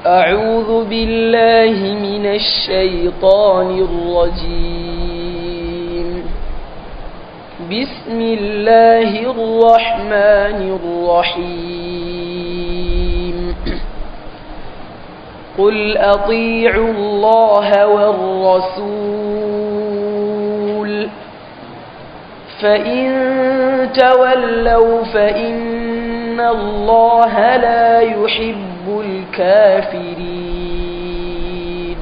أعوذ بالله من الشيطان الرجيم بسم الله الرحمن الرحيم قل أطيعوا الله والرسول فإن تولوا فإن الله لا يحب الكافرين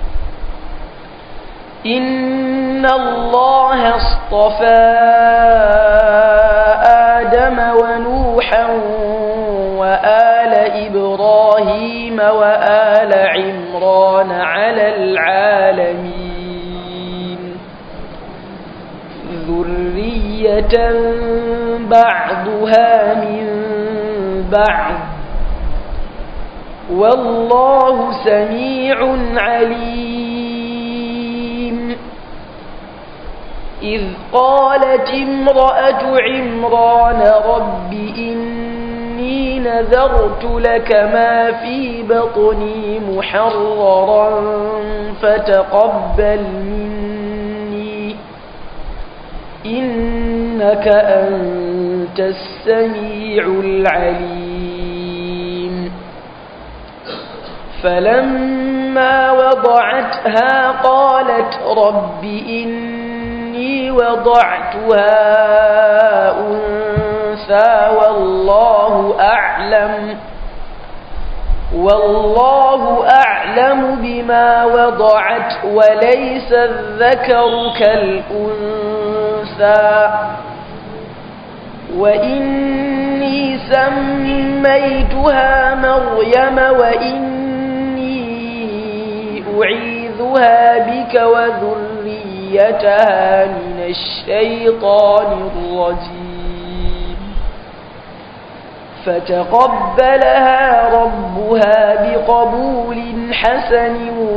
إن الله اصطفى آدم ونوحا وآل إبراهيم وآل عمران على العالمين ذرية بعضها من بعض والله سميع عليم إذ قالت امرأة عمران رب إني نذرت لك ما في بطني محررا فتقبل مني إنك أنت السميع العليم فلما وضعتها قالت رب إني وضعتها أنثى والله أعلم والله أعلم بما وضعت وليس الذكر كالأنثى وإني سميتها مريم وإني أعيذها بك وذريتها من الشيطان الرجيم فتقبلها ربها بقبول حسن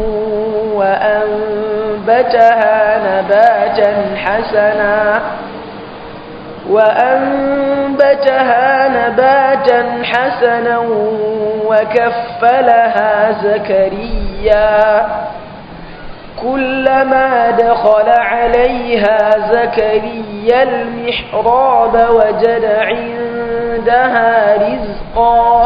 وأنبتها نباتا حسنا وأنبتها نباتا حسنا وكفلها زكريا كلما دخل عليها زكريا المحراب وجد عندها رزقا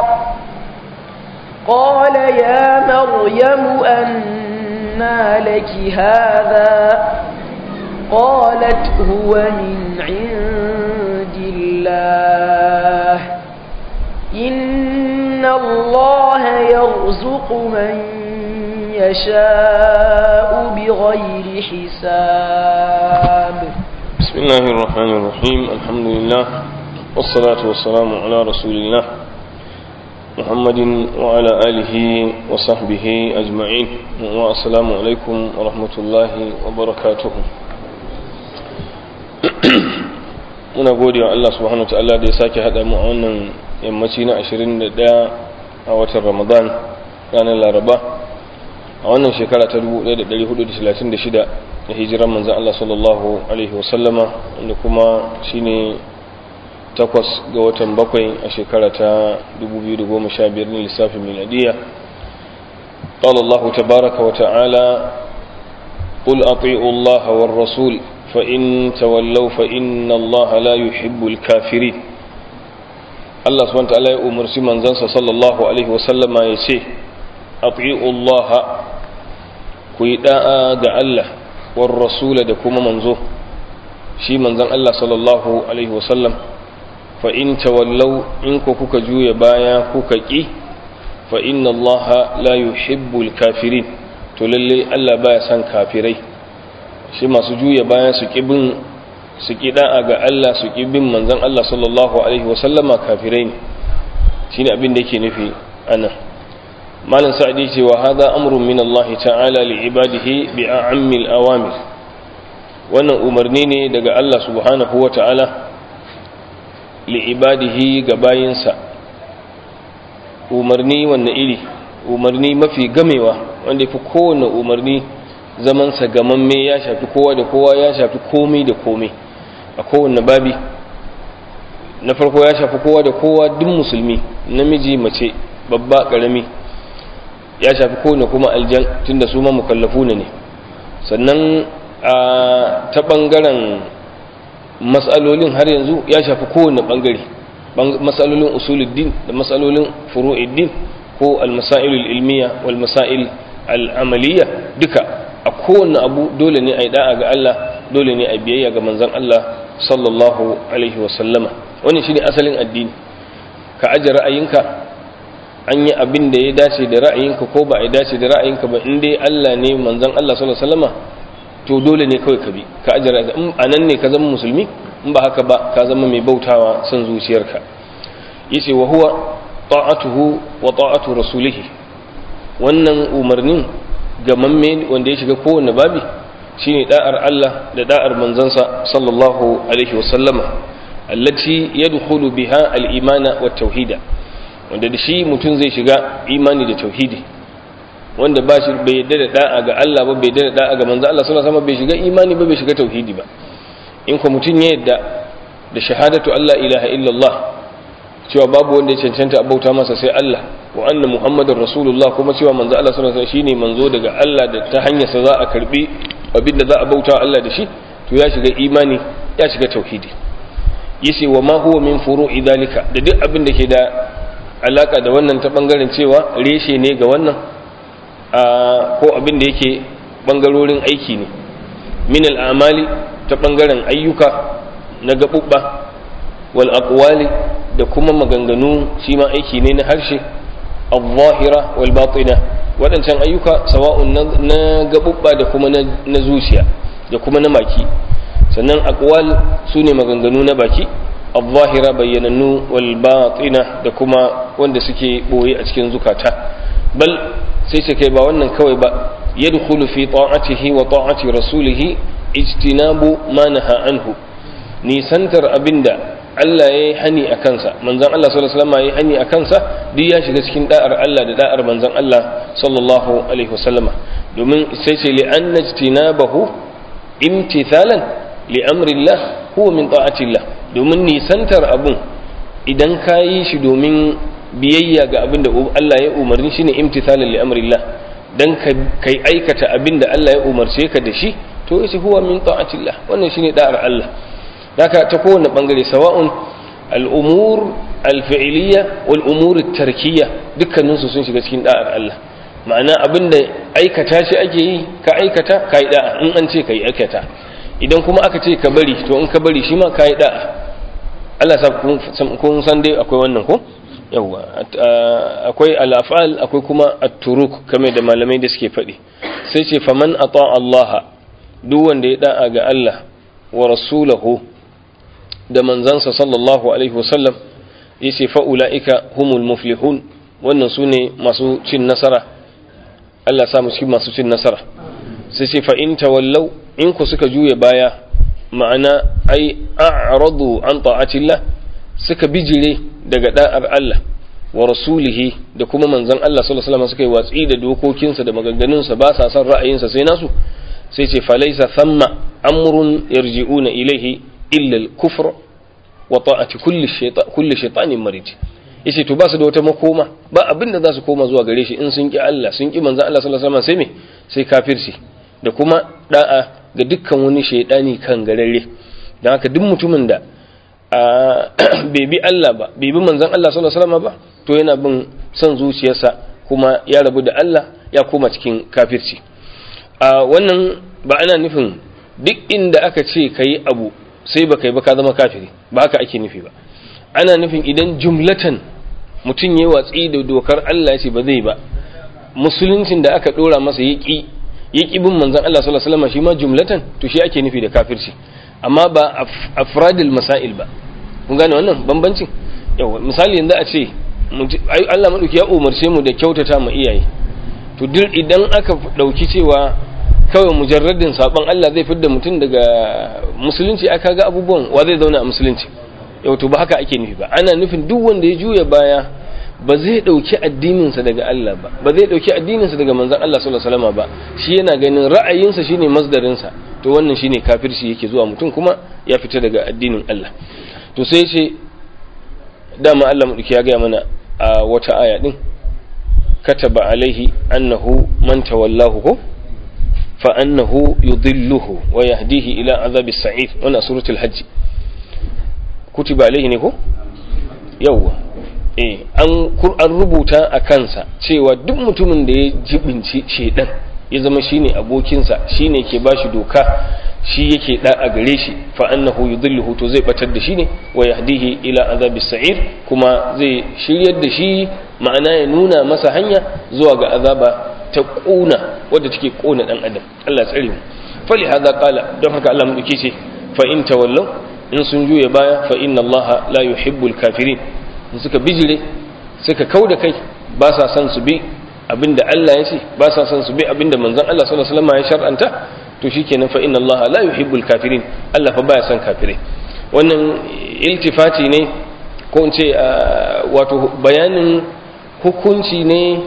قال يا مريم أنى لك هذا قالت هو من عند الله إن الله يرزق من يشاء بغير حساب بسم الله الرحمن الرحيم الحمد لله والصلاة والسلام على رسول الله محمد وعلى آله وصحبه أجمعين والسلام عليكم ورحمة الله وبركاته muna gode wa Allah subhanahu wa ta'ala da ya sake haɗa mu a wannan yammaci na 21 a watan Ramadan ranar Laraba a wannan shekara ta 1436 da hijiran manzan Allah sallallahu alaihi wasallama wanda kuma shine takwas ga watan bakwai a shekara ta 2015 na lissafin miladiya قال الله تبارك وتعالى قل أطيعوا الله والرسول فإن تولوا فإن الله لا يحب الكافرين الله سبحانه وتعالى أمر سمن زنس صلى الله عليه وسلم يسي أطيعوا الله كيداء الله والرسول دكما منزو شي من زن الله صلى الله عليه وسلم فإن تولوا إنكو كوكا جوية بايا كوكا كي فإن الله لا يحب الكافرين تللي ألا بايا سان كافرين shi masu juya bayan su bin su ƙi da'a ga Allah su ƙi bin manzan Allah sallallahu alaihi wasallama kafirai ne shi ne abin da yake nufi ana malin sa'adi ce wa hada amrun min Allah ta'ala li ibadihi bi a'ammil awamir wannan umarni ne daga Allah subhanahu wa ta'ala li ibadihi ga bayinsa umarni wanne iri umarni mafi gamewa wanda ya fi kowane umarni zamansa gamamme ya shafi kowa da kowa ya shafi komai da komai a kowane babi na farko ya shafi kowa da kowa duk musulmi namiji mace babba karami ya shafi kowane kuma aljan tunda su ma mukallafu ne sannan ta ɓangaren matsalolin har yanzu ya shafi kowane ɓangare matsalolin usuluddin da matsalolin furu'iddin ko almasailul ilmiya wal masail al'amaliya duka a kowane abu dole ne a yi da'a ga Allah dole ne a biyayya ga manzon Allah sallallahu alaihi wasallama wani shine asalin addini ka aje ra'ayinka an yi abin da ya dace da ra'ayinka ko ba ya dace da ra'ayinka ba in dai Allah ne manzon Allah sallallahu alaihi wasallama to dole ne kawai ka bi ka aje ra'ayinka in anan ne ka zama musulmi in ba haka ba ka zama mai bautawa son zuciyarka yace wa huwa ta'atuhu wa ta'atu rasulihi wannan umarnin ga mamme wanda ya shiga kowanne babi shine da'ar Allah da da'ar manzansa sallallahu alaihi wasallama allati yadkhulu biha al-imana wa tauhida wanda da shi mutum zai shiga imani da tauhidi wanda ba shi bai yadda da da'a ga Allah ba bai yadda da da'a ga manzo Allah sallallahu alaihi wasallam bai shiga imani ba bai shiga tauhidi ba in ko mutum ya yadda da shahadatu Allah ilaha illallah cewa babu wanda ya cancanta a bauta masa sai Allah wa anna muhammadar rasulullah kuma cewa manzo Allah sallallahu alaihi wasallam shine manzo daga Allah da ta hanyar sa za a karbi abinda za a bauta Allah da shi to ya shiga imani ya shiga tauhidi yace wa ma huwa min furu'i dalika da duk abin da ke da alaka da wannan ta bangaren cewa reshe ne ga wannan ko abin da yake bangarorin aiki ne min al'amali ta bangaren ayyuka na gabubba wal aqwali da kuma maganganu shi ma aiki ne na harshe al-zahira wal batina waɗancan ayyuka sawa'un na gabubba da kuma na zuciya da kuma na maki sannan aqwal su ne maganganu na baki al-zahira bayyanannu wal batina da kuma wanda suke boye a cikin zukata bal sai ce kai ba wannan kawai ba yadkhulu fi ta'atihi wa ta'ati rasulihi ijtinabu ma naha anhu nisantar abinda Allah ya yi hani a kansa manzan Allah sallallahu alaihi wasallam ya yi hani a kansa duk ya shiga cikin da'ar Allah da da'ar manzan Allah sallallahu alaihi wasallama domin sai ce li anna ijtinabahu imtithalan li amrillah huwa min ta'atillah domin nisantar abun idan ka yi shi domin biyayya ga abin da Allah ya umarni shine imtithalan li amrillah dan kai aikata abin da Allah ya umarce ka da shi to yace huwa min ta'atillah wannan shine da'ar Allah haka ta kowane bangare sawa'un al'umur alfi'iliya wal umur tarkiya dukkaninsu sun shiga cikin da'ar Allah ma'ana abinda aikata shi ake yi ka aikata ka yi da'a in an ce ka yi aikata idan kuma aka ce ka bari to in ka bari shi ma ka yi da'a Allah sa kun san dai akwai wannan ko yawwa akwai al'afal akwai kuma at-turuk kamar da malamai da suke faɗi sai ce faman ata Allah duk wanda ya da'a ga Allah wa rasulahu da manzansa sallallahu alaihi wasallam ya ce fa'ula'ika humul muflihun wannan su ne masu cin nasara Allah samu cikin masu cin nasara sai ce fa'in tawallau in ku suka juya baya ma'ana ai a'radu an ta'atillah suka bijire daga da'ar Allah wa rasulihi da kuma manzan Allah sallallahu alaihi wasallam suka yi watsi da dokokinsa da maganganunsa ba sa son ra'ayinsa sai nasu sai ce falaisa thamma amrun yarji'una ilaihi illa al-kufr wa ta'ati kulli shaytan kulli shaytanin marid yace to ba su da wata makoma ba abin da za su koma zuwa gare shi in sun ki Allah sun ki manzon Allah sallallahu alaihi wasallam sai me sai kafirci da kuma da'a ga dukkan wani shaydani kan gararre dan haka duk mutumin da bai bi Allah ba bai bi manzon Allah sallallahu alaihi wasallam ba to yana bin son zuciyarsa kuma ya rabu da Allah ya koma cikin kafirci a wannan ba ana nufin duk inda aka ce kayi abu sai ba kai ba ka zama kafiri ba haka ake nufi ba ana nufin idan jumlatan mutum ya watsi da dokar Allah ya ce ba zai ba musuluncin da aka dora masa ya ƙi ya ƙi bin manzon Allah sallallahu alaihi wasallam shi ma jumlatan to shi ake nufi da kafirci amma ba afradil masail ba kun gane wannan bambancin yawa misali yanzu a ce Allah madauki ya umarce mu da kyautata ma iyaye to duk idan aka dauki cewa kawai mujarradin sabon Allah zai fidda mutum daga musulunci aka ga abubuwan wa zai zauna a musulunci yau to ba haka ake nufi ba ana nufin duk wanda ya juya baya ba zai dauki addininsa daga Allah ba ba zai dauki addininsa daga manzon Allah sallallahu alaihi wasallam ba shi yana ganin ra'ayinsa shine masdarinsa to wannan shine kafirci yake zuwa mutum kuma ya fita daga addinin Allah to sai ce dama Allah madauki ya gaya mana a wata aya din kataba alaihi annahu man tawallahu ko fa annahu yudilluhu wa yahdihi ila azabi sa'ir wannan suratul hajj kutiba alaihi ne ko yawwa eh an an rubuta a kansa cewa duk mutumin da ya jibinci shedan ya zama shine abokinsa shine ke bashi doka shi yake da a gare shi fa annahu yudilluhu to zai batar da shi ne wa yahdihi ila azabi sa'ir kuma zai shiryar da shi ma'ana ya nuna masa hanya zuwa ga azaba ta kuna wadda take kona dan adam Allah ya tsare mu fali hada qala don haka Allah mu ce fa in tawallu in sun juya baya fa inna Allah la yuhibbul kafirin in suka bijire suka kauda kai ba sa son su bi abinda Allah ya ce ba sa son su bi abinda manzon Allah sallallahu alaihi wasallam ya shar'anta to shikenan fa inna Allah la yuhibbul kafirin Allah fa baya son kafirai wannan iltifati ne ko in ce wato bayanin hukunci ne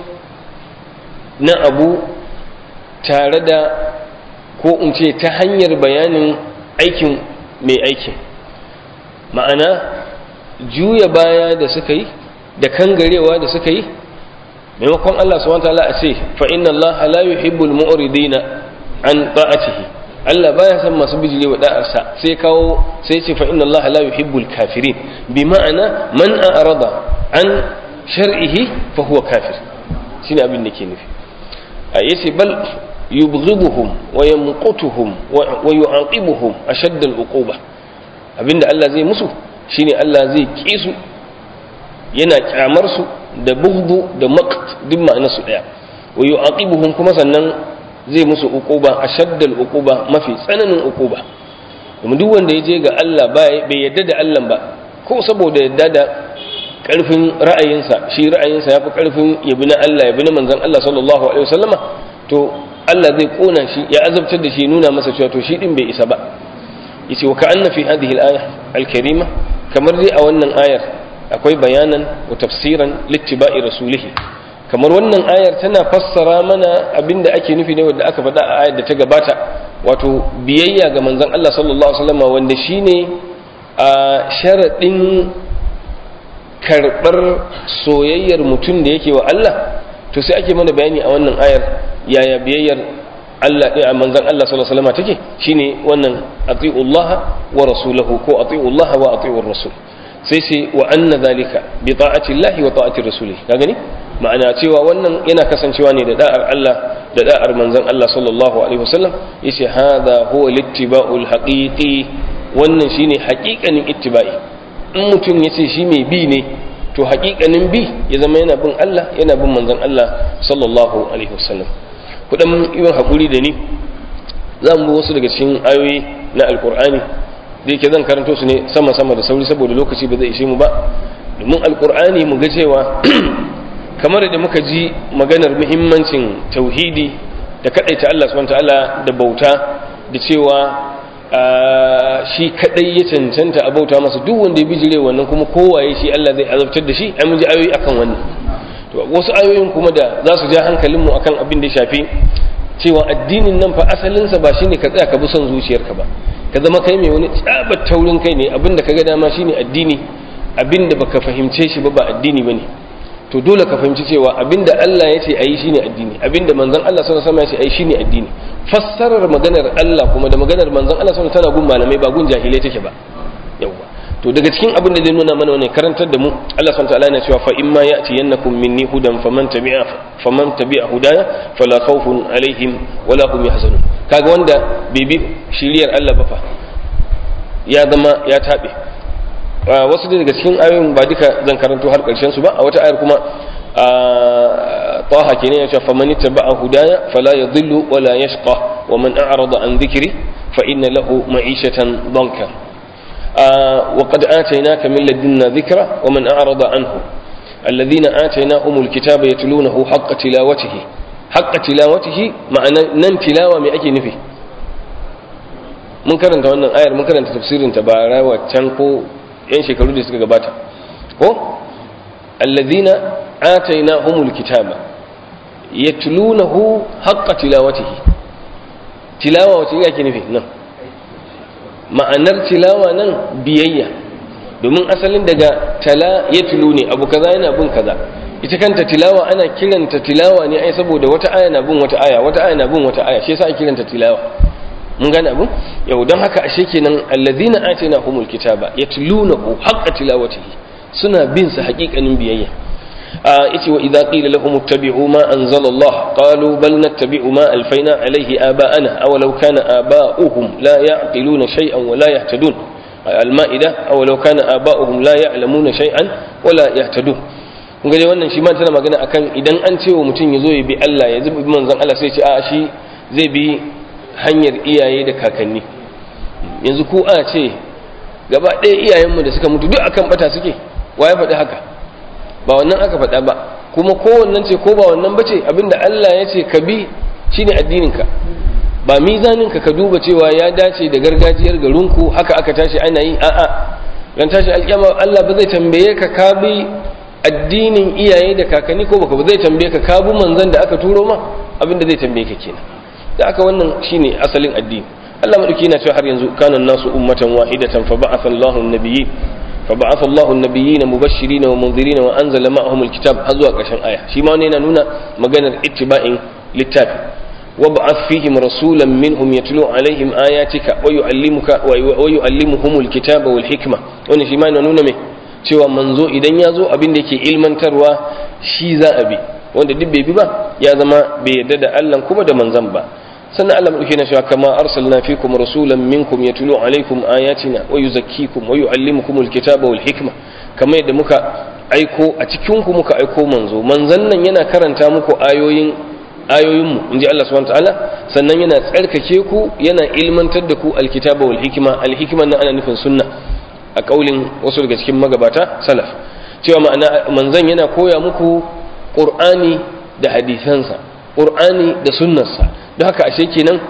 na abu tare da ko in ce ta hanyar bayanin aikin mai aikin ma'ana juya baya da suka yi da kangarewa da suka yi maimakon Allah subhanahu wa ta'ala a ce fa inna Allah la yuhibbul mu'ridina an ta'atihi Allah baya san masu bijire wa da'arsa sai kawo sai ce fa inna Allah la yuhibbul kafirin bi ma'ana man a'rada an shar'ihi fa huwa kafir shine abin da ke nufi a yace bal yubghiduhum wa yamqutuhum wa yu'aqibuhum ashadda al-uquba abinda Allah zai musu shine Allah zai ki su yana kyamar su da bughdu da maqt duk ma'anar su daya wa yu'aqibuhum kuma sannan zai musu uquba ashaddal uquba mafi tsananin uquba domin duk wanda ya je ga Allah bai yadda da Allah ba ko saboda yadda da karfin ra'ayinsa shi ra'ayinsa yafi karfin yabi na Allah yabi na manzon Allah sallallahu alaihi wasallama to Allah zai kona shi ya azabtar da shi nuna masa cewa to shi din bai isa ba yace wa ka'anna fi hadhihi al-aya al-karima kamar dai a wannan ayar akwai bayanan wa tafsiran littiba'i rasulihi kamar wannan ayar tana fassara mana abinda ake nufi ne wanda aka faɗa a ayar da ta gabata wato biyayya ga manzon Allah sallallahu alaihi wasallam wanda shine a sharadin karɓar soyayyar mutum da yake wa Allah to sai ake mana bayani a wannan ayar yaya biyayyar Allah ɗin a manzon Allah sallallahu alaihi wasallam take shine wannan atiullaha wa rasulahu ko atiullaha wa atiur rasul sai sai wa anna zalika bi ta'ati Allah wa ta'ati rasulih ka gani ma'ana cewa wannan yana kasancewa ne da da'ar Allah da da'ar manzon Allah sallallahu alaihi wasallam yace hadha huwa littiba'ul haqiqi wannan shine haƙiƙanin ittiba'i in mutum yace shi mai bi ne to haƙiƙanin bi ya zama yana bin Allah yana bin manzon Allah sallallahu alaihi wasallam kudan yawan hakuri da ni za mu wasu daga cikin ayoyi na alqur'ani da yake zan karanto su ne sama sama da sauri saboda lokaci ba zai ishe mu ba domin alqur'ani mu ga cewa kamar da muka ji maganar muhimmancin tauhidi da kadaita Allah subhanahu ta'ala da bauta da cewa shi kadai ya cancanta a bauta masa duk wanda ya bijire wannan kuma kowaye shi Allah zai azabtar da shi ai mun ji ayoyi akan wannan to wasu ayoyin kuma da za su ja hankalin mu akan abin da ya shafi cewa addinin nan fa asalin sa ba shine ka tsaya ka bi son zuciyarka ba ka zama kai mai wani tsabar taurin kai ne abin da kaga dama shine addini abin da baka fahimce shi ba ba addini bane to dole ka fahimci cewa abinda Allah ya ce ayi shine addini abinda manzon Allah sallallahu alaihi wasallam ya ce ayi shine addini fassarar maganar Allah kuma da maganar manzon Allah sallallahu alaihi wasallam tana gun malamai ba gun jahilai take ba yawa to daga cikin abin da zai nuna mana wannan karantar da mu Allah subhanahu wataala yana cewa fa imma ya'ti yannakum minni hudan faman tabi'a faman tabi'a hudaya fala khawfun alaihim wala hum yahzanun kaga wanda bai bi shiriyar Allah ba fa ya zama ya tabe wasu daga cikin ayoyin ba duka zan karanto har karshen su ba a wata ayar kuma taha kenan ya ce fa man ittaba'a hudaya fala yadhillu wala yashqa wa man a'rada an dhikri fa inna lahu ma'ishatan danka wa qad atainaka min ladunna dhikra wa man a'rada anhu alladhina atainahumul kitaba yatlunahu haqqa tilawatihi haqqa tilawatihi ma'ana nan tilawa me ake nufi mun karanta wannan ayar mun karanta tafsirin ta bara waccan ko yan shekaru da suka gabata ko allazina atainahumul kitaba yatlunahu haqqa tilawatihi tilawa wace yake nufi nan ma'anar tilawa nan biyayya domin asalin daga tala yatlu ne abu kaza yana bin kaza ita kanta tilawa ana kiranta tilawa ne ai saboda wata aya na bin wata aya wata aya na bin wata aya shi yasa ake kiranta tilawa mun gane abun yau don haka ashe kenan allazina atina humul kitaba yatlunahu haqqa tilawatihi suna bin sa haƙiƙanin biyayya yace wa idza qila lahum ittabi'u ma anzala Allah qalu bal nattabi'u ma alfayna alayhi aba'ana aw law kana aba'uhum la ya'qiluna shay'an wa la yahtadun al-ma'ida aw law kana aba'uhum la ya'lamuna shay'an wa la yahtadun kun ga wannan shi ma tana magana akan idan an ce wa mutum ya zo ya bi Allah ya zubi manzon Allah sai ce a shi zai bi hanyar iyaye da kakanni yanzu ku a ce gaba ɗaya iyayenmu da suka mutu duk akan bata suke wa ya faɗi haka ba wannan aka faɗa ba kuma ko wannan ce ko ba wannan bace abinda Allah ya ce ka bi shine addininka ba mizaninka ka duba cewa ya dace da gargajiyar garinku haka aka tashi ana yi a'a ran tashi alƙiyama Allah ba zai tambaye ka ka bi addinin iyaye da kakanni ko baka ba zai tambaye ka ka bi manzon da aka turo ma abinda zai tambaye ka kenan da aka wannan shine asalin addini Allah madauki yana cewa har yanzu kana nasu ummatan wahidatan fa ba'atha Allahu an-nabiyyin fa ba'atha Allahu an-nabiyyin mubashirin wa munzirin wa anzala ma'ahum al-kitab har zuwa ƙarshen aya shi ma wannan yana nuna maganar ittiba'in littafi wa ba'ath fihim rasulan minhum yatlu alaihim ayatika wa yu'allimuka wa yu'allimuhum al-kitaba wal hikma wannan shi ma yana nuna me cewa manzo idan ya zo abin da yake ilmantarwa shi za a bi wanda duk bai bi ba ya zama bai yarda da Allah kuma da manzon ba sannan Allah madauke na cewa kama arsalna fikum rasulan minkum yatlu alaikum ayatina wa yuzakkikum wa yuallimukum alkitaba wal hikma kamar yadda muka aiko a cikin ku muka aiko manzo manzon nan yana karanta muku ayoyin ayoyin mu inji Allah subhanahu wataala sannan yana tsarkake ku yana ilmantar da ku alkitaba wal hikma alhikma nan ana nufin sunna a kaulin wasu daga cikin magabata salaf cewa ma'ana manzon yana koya muku qur'ani da hadisansa qur'ani da sunnarsa don haka ashe kenan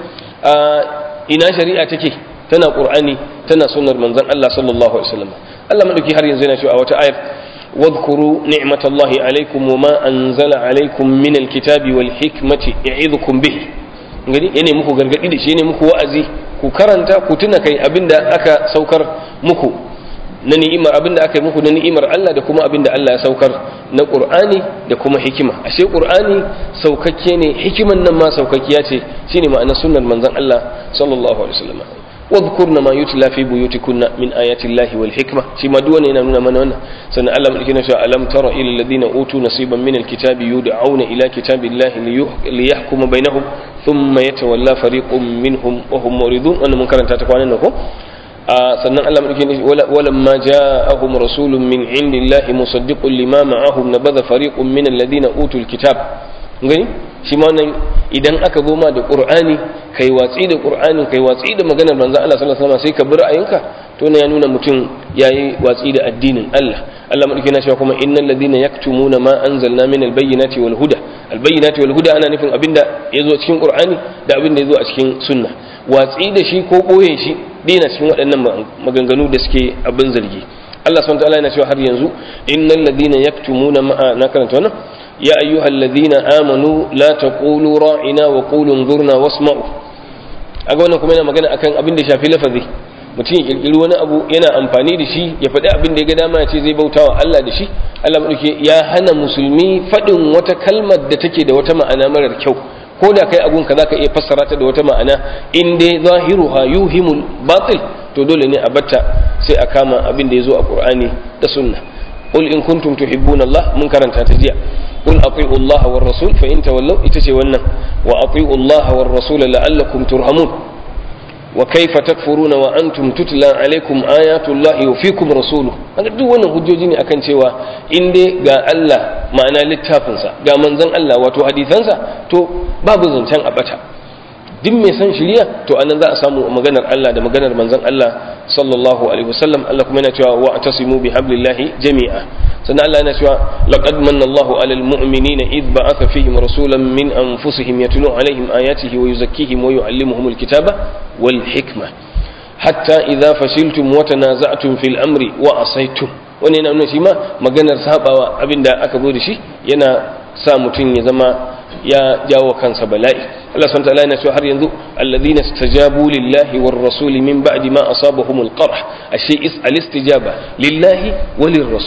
ina shari'a take tana qur'ani tana sunnar manzon Allah sallallahu alaihi wasallam Allah madauki har yanzu yana cewa a wata ayar wadhkuru ni'matallahi alaikum wama anzala alaikum min alkitabi wal hikmati ya'idukum bih gani yana muku gargadi da shi ne muku wa'azi ku karanta ku tuna kai abinda aka saukar muku na ni'imar abinda aka yi muku na ni'imar Allah da kuma abinda Allah ya saukar na Qur'ani da kuma hikima ashe Qur'ani saukakke ne hikiman nan ma saukakkiya ce shine ma'anar sunnar manzon Allah sallallahu alaihi wasallam wadhkurna ma yutla fi buyutikunna min ayati Allahi wal hikma shi ma duk wannan yana nuna mana wannan sannan Allah madauki na cewa alam tara ila alladhina utu nasiban min alkitabi yud'auna ila kitabillahi liyahkuma bainahum thumma yatawalla fariqun minhum wa hum muridun wannan mun karanta ta kwanan nan ko sannan Allah madauki ne walamma ja'ahum rasulun min indillahi musaddiqun lima ma'ahum nabadha fariqun min alladhina utul kitab gani shi ma nan idan aka zo ma da qur'ani kai watsi da qur'ani kai watsi da maganar manzon Allah sallallahu alaihi wasallam sai ka bi ra'ayinka to ne ya nuna mutum yayi watsi da addinin Allah Allah madauki na cewa kuma innal ladina yaktumuna ma anzalna min albayyinati wal huda albayyinati wal huda ana nufin abinda yazo cikin qur'ani da abinda yazo a cikin sunna watsi da shi ko boye shi dina cikin waɗannan maganganu da suke abin zargi Allah subhanahu wa ta'ala yana cewa har yanzu innal ladina yaktumuna ma na karanta wannan يا أيها الذين آمنوا لا تقولوا راعنا وقولوا انظرنا واسمعوا aga wannan kuma yana magana akan abin da shafi lafazi mutum ya kirkiri wani abu yana amfani da shi ya faɗi abin da ya ga dama ya ce zai bauta wa Allah da shi Allah madauke ya hana musulmi faɗin wata kalmar da take da wata ma'ana marar kyau ko da kai agun ka zaka iya fassara ta da wata ma'ana in dai zahiruha yuhimul batil to dole ne a batta sai a kama abin da ya zo a Qur'ani da sunna qul in kuntum tuhibbuna Allah mun karanta ta jiya قل أطيعوا الله والرسول فإن تولوا إتسي ونن وأطيعوا الله والرسول لعلكم ترهمون وكيف تكفرون وأنتم تتلى عليكم آيات الله وفيكم رسوله هذا دو wannan hujjoji ne akan cewa in dai ga Allah ma'ana littafinsa ga manzon Allah wato hadisansa to babu zancen a bata duk mai san shiriya to anan za a samu maganar Allah da maganar manzon Allah sallallahu alaihi wasallam Allah kuma yana cewa wa'tasimu bihablillahi jami'a sannan Allah yana cewa laqad manna Allahu 'alal mu'minina id ba'atha fihim rasulan min anfusihim yatlu 'alaihim ayatihi wa yuzakkihim wa yu'allimuhumul kitaba wal hikma hatta idza fashiltum wa tanaza'tum fil amri wa asaytum wani yana nuna shi ma maganar sabawa abinda aka zo da shi yana sa mutum ya zama ya jawo kansa bala'i Allah subhanahu wa ta'ala yana cewa har yanzu alladhina istajabu lillahi war rasuli min ba'di ma asabahumul qarh ashe is al istijaba lillahi walir rasul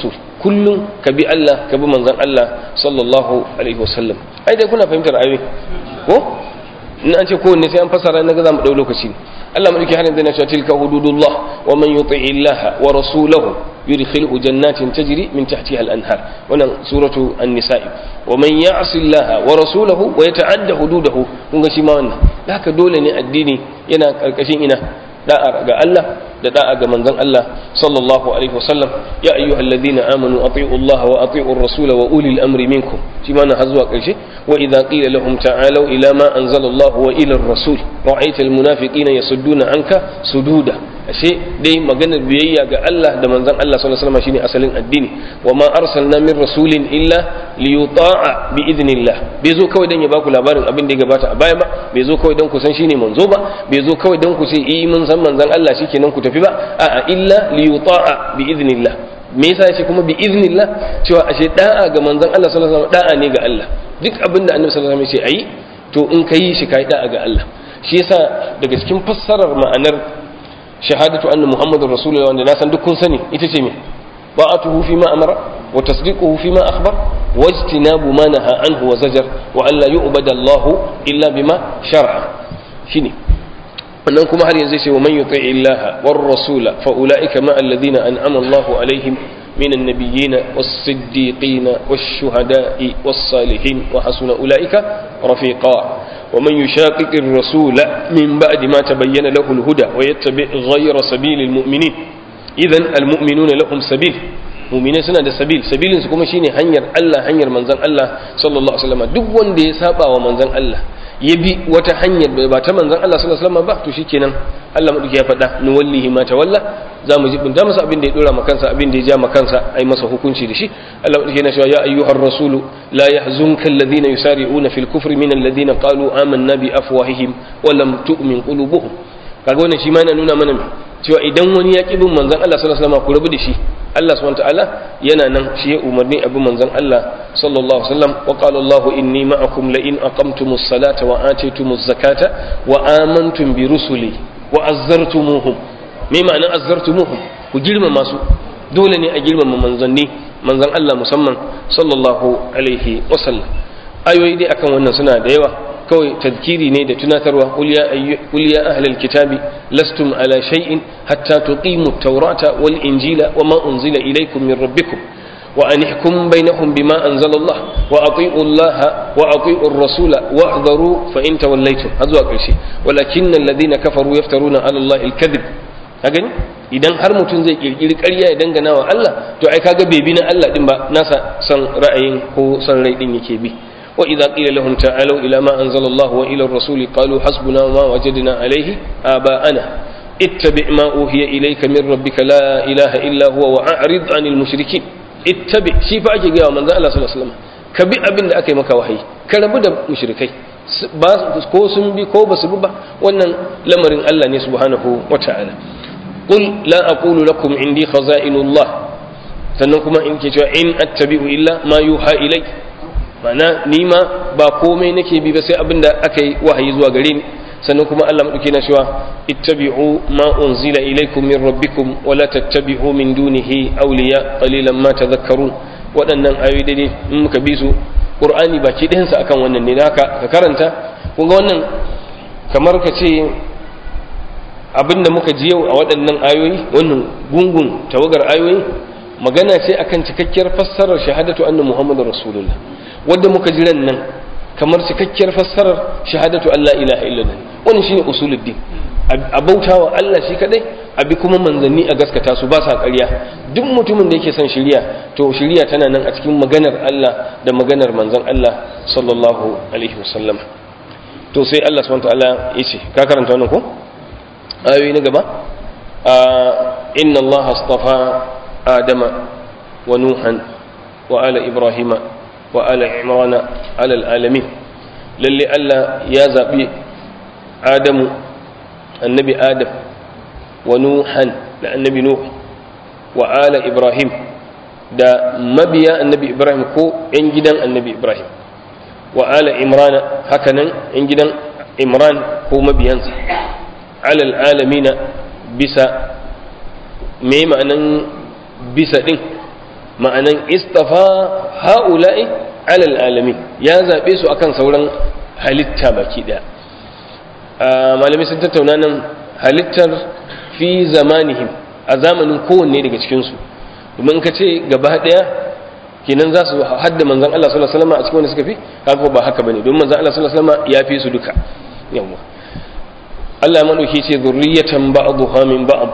kullum ka bi Allah ka bi manzon Allah sallallahu alaihi wasallam ai dai kuna fahimtar ayoyi ko in an ce kowanne sai an fasara na ga za mu dau lokaci Allah madauki har yanzu na cewa tilka hududullah wa man yuti illaha wa rasulahu yudkhilhu jannatin tajri min tahtiha al-anhar wannan suratu an-nisa'i wa man ya'si Allah wa rasulahu wa yata'adda hududahu kun ga shi ma wannan haka dole ne addini yana karkashin ina da'a ga Allah da da'a ga manzon Allah sallallahu alaihi wasallam ya ayyuhalladhina amanu ati'u Allah wa ati'u ar-rasul wa ulil amri minkum shi ma na har zuwa karshe wa idza qila lahum ta'alu ila ma anzala Allah wa ila ar-rasul ra'aita al-munafiqina yasudduna anka sududa ashe dai maganar biyayya ga Allah da manzon Allah sallallahu alaihi wasallam shine asalin addini wa ma arsalna min rasulin illa liyuta'a bi idnillah bai zo kawai dan ya baku labarin abin da ya gabata a baya ba bai zo kawai dan ku san shine manzo ba bai zo kawai dan ku ce eh mun san manzon Allah shikenan ku tafi ba a'a illa liyuta'a bi idnillah me yasa yace kuma bi idnillah cewa ashe da'a ga manzon Allah sallallahu alaihi wasallam da'a ne ga Allah duk abin da annabi sallallahu alaihi wasallam ya ce ayi to in kai shi kai da'a ga Allah shi yasa daga cikin fassarar ma'anar shahadatu anna muhammadur rasulullah wanda na san duk kun sani ita ce me ba'atuhu fi ma amara wa tasdiquhu fi ma akhbar wa ijtinabu ma naha anhu wa zajar wa an la yu'bada Allah illa bima shar'a shine wannan kuma har yanzu sai wa man yuti illaha war rasula fa ulaika ma alladhina an'ama Allah alaihim من النبيين والصديقين والشهداء والصالحين وحسن أولئك رفيقا ومن يشاقق الرسول من بعد ما تبين له الهدى ويتبع غير سبيل المؤمنين إذا المؤمنون لهم سبيل mu'minai suna da sabil sabilin su kuma shine hanyar Allah hanyar manzon Allah sallallahu alaihi wasallam duk wanda ya saba wa manzon Allah ya bi wata hanyar ba ta manzon Allah sallallahu alaihi wasallam ba to shikenan Allah madauki ya faɗa nuwallihi ma tawalla za mu jibinta masa abin da ya dora makansa abin da ya ja makansa ai masa hukunci da shi Allah madauki yana cewa ya ayyuhar rasulu la yahzunka alladhina yusari'una fil kufri min alladhina qalu amanna bi afwahihim wa lam tu'min qulubuhum kaga wannan shi ma yana nuna mana cewa idan wani ya ƙi bin manzon Allah sallallahu alaihi wasallam ku rabu da shi Allah subhanahu ta'ala yana nan shi ya umarni abin manzon Allah sallallahu alaihi wasallam wa qala Allahu inni ma'akum la in aqamtumus salata wa atitumuz zakata wa amantum bi rusuli wa azzartumuhum me ma'anar azzartumuhum ku girmama su dole ne a girmama manzanni manzon Allah musamman sallallahu alaihi wasallam ayoyi dai akan wannan suna da yawa kawai tadkiri ne da tunatarwa qul ya ahlal kitabi lastum ala shay'in hatta tuqimu at-taurata wal injila wama unzila ilaykum min rabbikum wa an ihkum bainahum bima anzala Allah wa ati'u Allah wa ati'u ar-rasula wahdharu fa in tawallaytum hazwa karshe walakin alladhina kafaru yaftaruna ala Allah al-kadhib gani idan har mutum zai kirkiri ƙarya ya dangana wa Allah to ai kaga bai bi na Allah din ba nasa san ra'ayin ko san rai din yake bi وإذا قيل لهم تعالوا إلى ما أنزل الله وإلى الرسول قالوا حسبنا ما وجدنا عليه آباءنا اتبع ما أوهي إليك من ربك لا إله إلا هو وأعرض عن المشركين اتبع شي فأجي قال من ذا الله صلى الله عليه وسلم كبي أبن أكي مكا وحي كربو دا مشركي ko sun bi ko ba su bi ba wannan lamarin Allah ne subhanahu wa ta'ala qul la aqulu lakum indi khaza'inullah sannan kuma in ke cewa in attabi'u illa ma yuha ilayk ma'ana ni ma ba komai nake bi ba sai abinda aka yi wahayi zuwa gare ni sannan kuma Allah madauke na cewa ittabi'u ma unzila ilaykum min rabbikum wa la tattabi'u min dunihi awliya qalilan ma tadhakkarun waɗannan ayoyi dai in muka bi su qur'ani baki ɗayan sa akan wannan ne haka ka karanta kun ga wannan kamar ka ce abinda muka ji yau a waɗannan ayoyi wannan gungun tawagar ayoyi magana ce akan cikakkiyar fassarar shahadatu anna muhammadar rasulullah wadda muka jiran nan kamar cikakkiyar fassarar shahadatu Allah ilaha illallah wannan shine usuluddin a bautawa Allah shi kadai abi kuma manzanni a gaskata su ba sa ƙarya duk mutumin da yake son shiriya to shiriya tana nan a cikin maganar Allah da maganar manzon Allah sallallahu alaihi wasallam to sai Allah subhanahu wataala yace ka karanta wannan ko ayoyi na gaba inna Allah astafa adama wa nuhan wa ala ibrahima وآل عمران على العالمين للي ألا يا زبي آدم النبي آدم ونوحا النبي نوح وآل إبراهيم دا مبيا النبي إبراهيم كو إنجدا النبي إبراهيم وآل عمران هكذا إنجدا عمران كو مبيانس على العالمين بسا ميما أن بسا دين ma'anan istafa ha'ula'i alal alamin ya zaɓe su akan sauran halitta baki ɗaya malamai sun tattauna nan halittar fi zamanihim a zamanin kowanne daga cikinsu domin ka ce gaba ɗaya kenan za su hadda manzan Allah sallallahu alaihi wasallam a cikin wanda suka fi haka ba haka bane domin manzan Allah sallallahu alaihi wasallam ya fi su duka yawa Allah ya madauki ce zurriyatan ba'dha min ba'd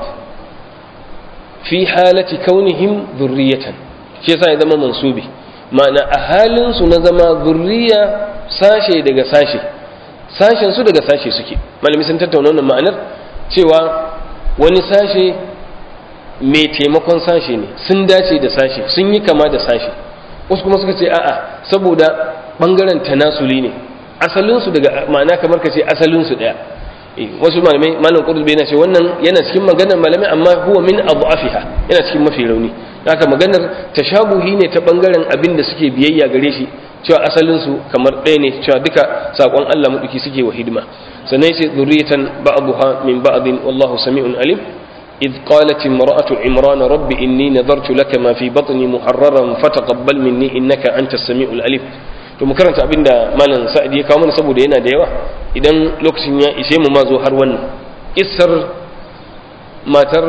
fi halati kaunihim zurriyatan shi yasa ya zama mansubi ma'ana a halin su na zama zurriya sashe daga sashe sashen su daga sashe suke malami sun tattauna wannan ma'anar cewa wani sashe mai taimakon sashe ne sun dace da sashe sun yi kama da sashe wasu kuma suka ce a'a saboda bangaren tanasuli ne asalinsu daga ma'ana kamar ka ce asalinsu daya wasu malamai malam qurtubi yana ce wannan yana cikin maganar malamai amma huwa min adhafiha yana cikin mafi rauni haka maganar tashabuhi ne ta bangaren abin da suke biyayya gare shi cewa asalinsu kamar ɗaya ne cewa duka sakon Allah maduki suke wa hidima sannan sai zurriyatan ba'daha min ba'din wallahu sami'un alim إذ قالت امرأة عمران رب إني نذرت لك ما في بطني محررا فتقبل مني إنك أنت السميع العليم to mu karanta abin da malam sa'id ya kawo mana saboda yana da yawa idan lokacin ya ishe mu ma zo har wannan kissar matar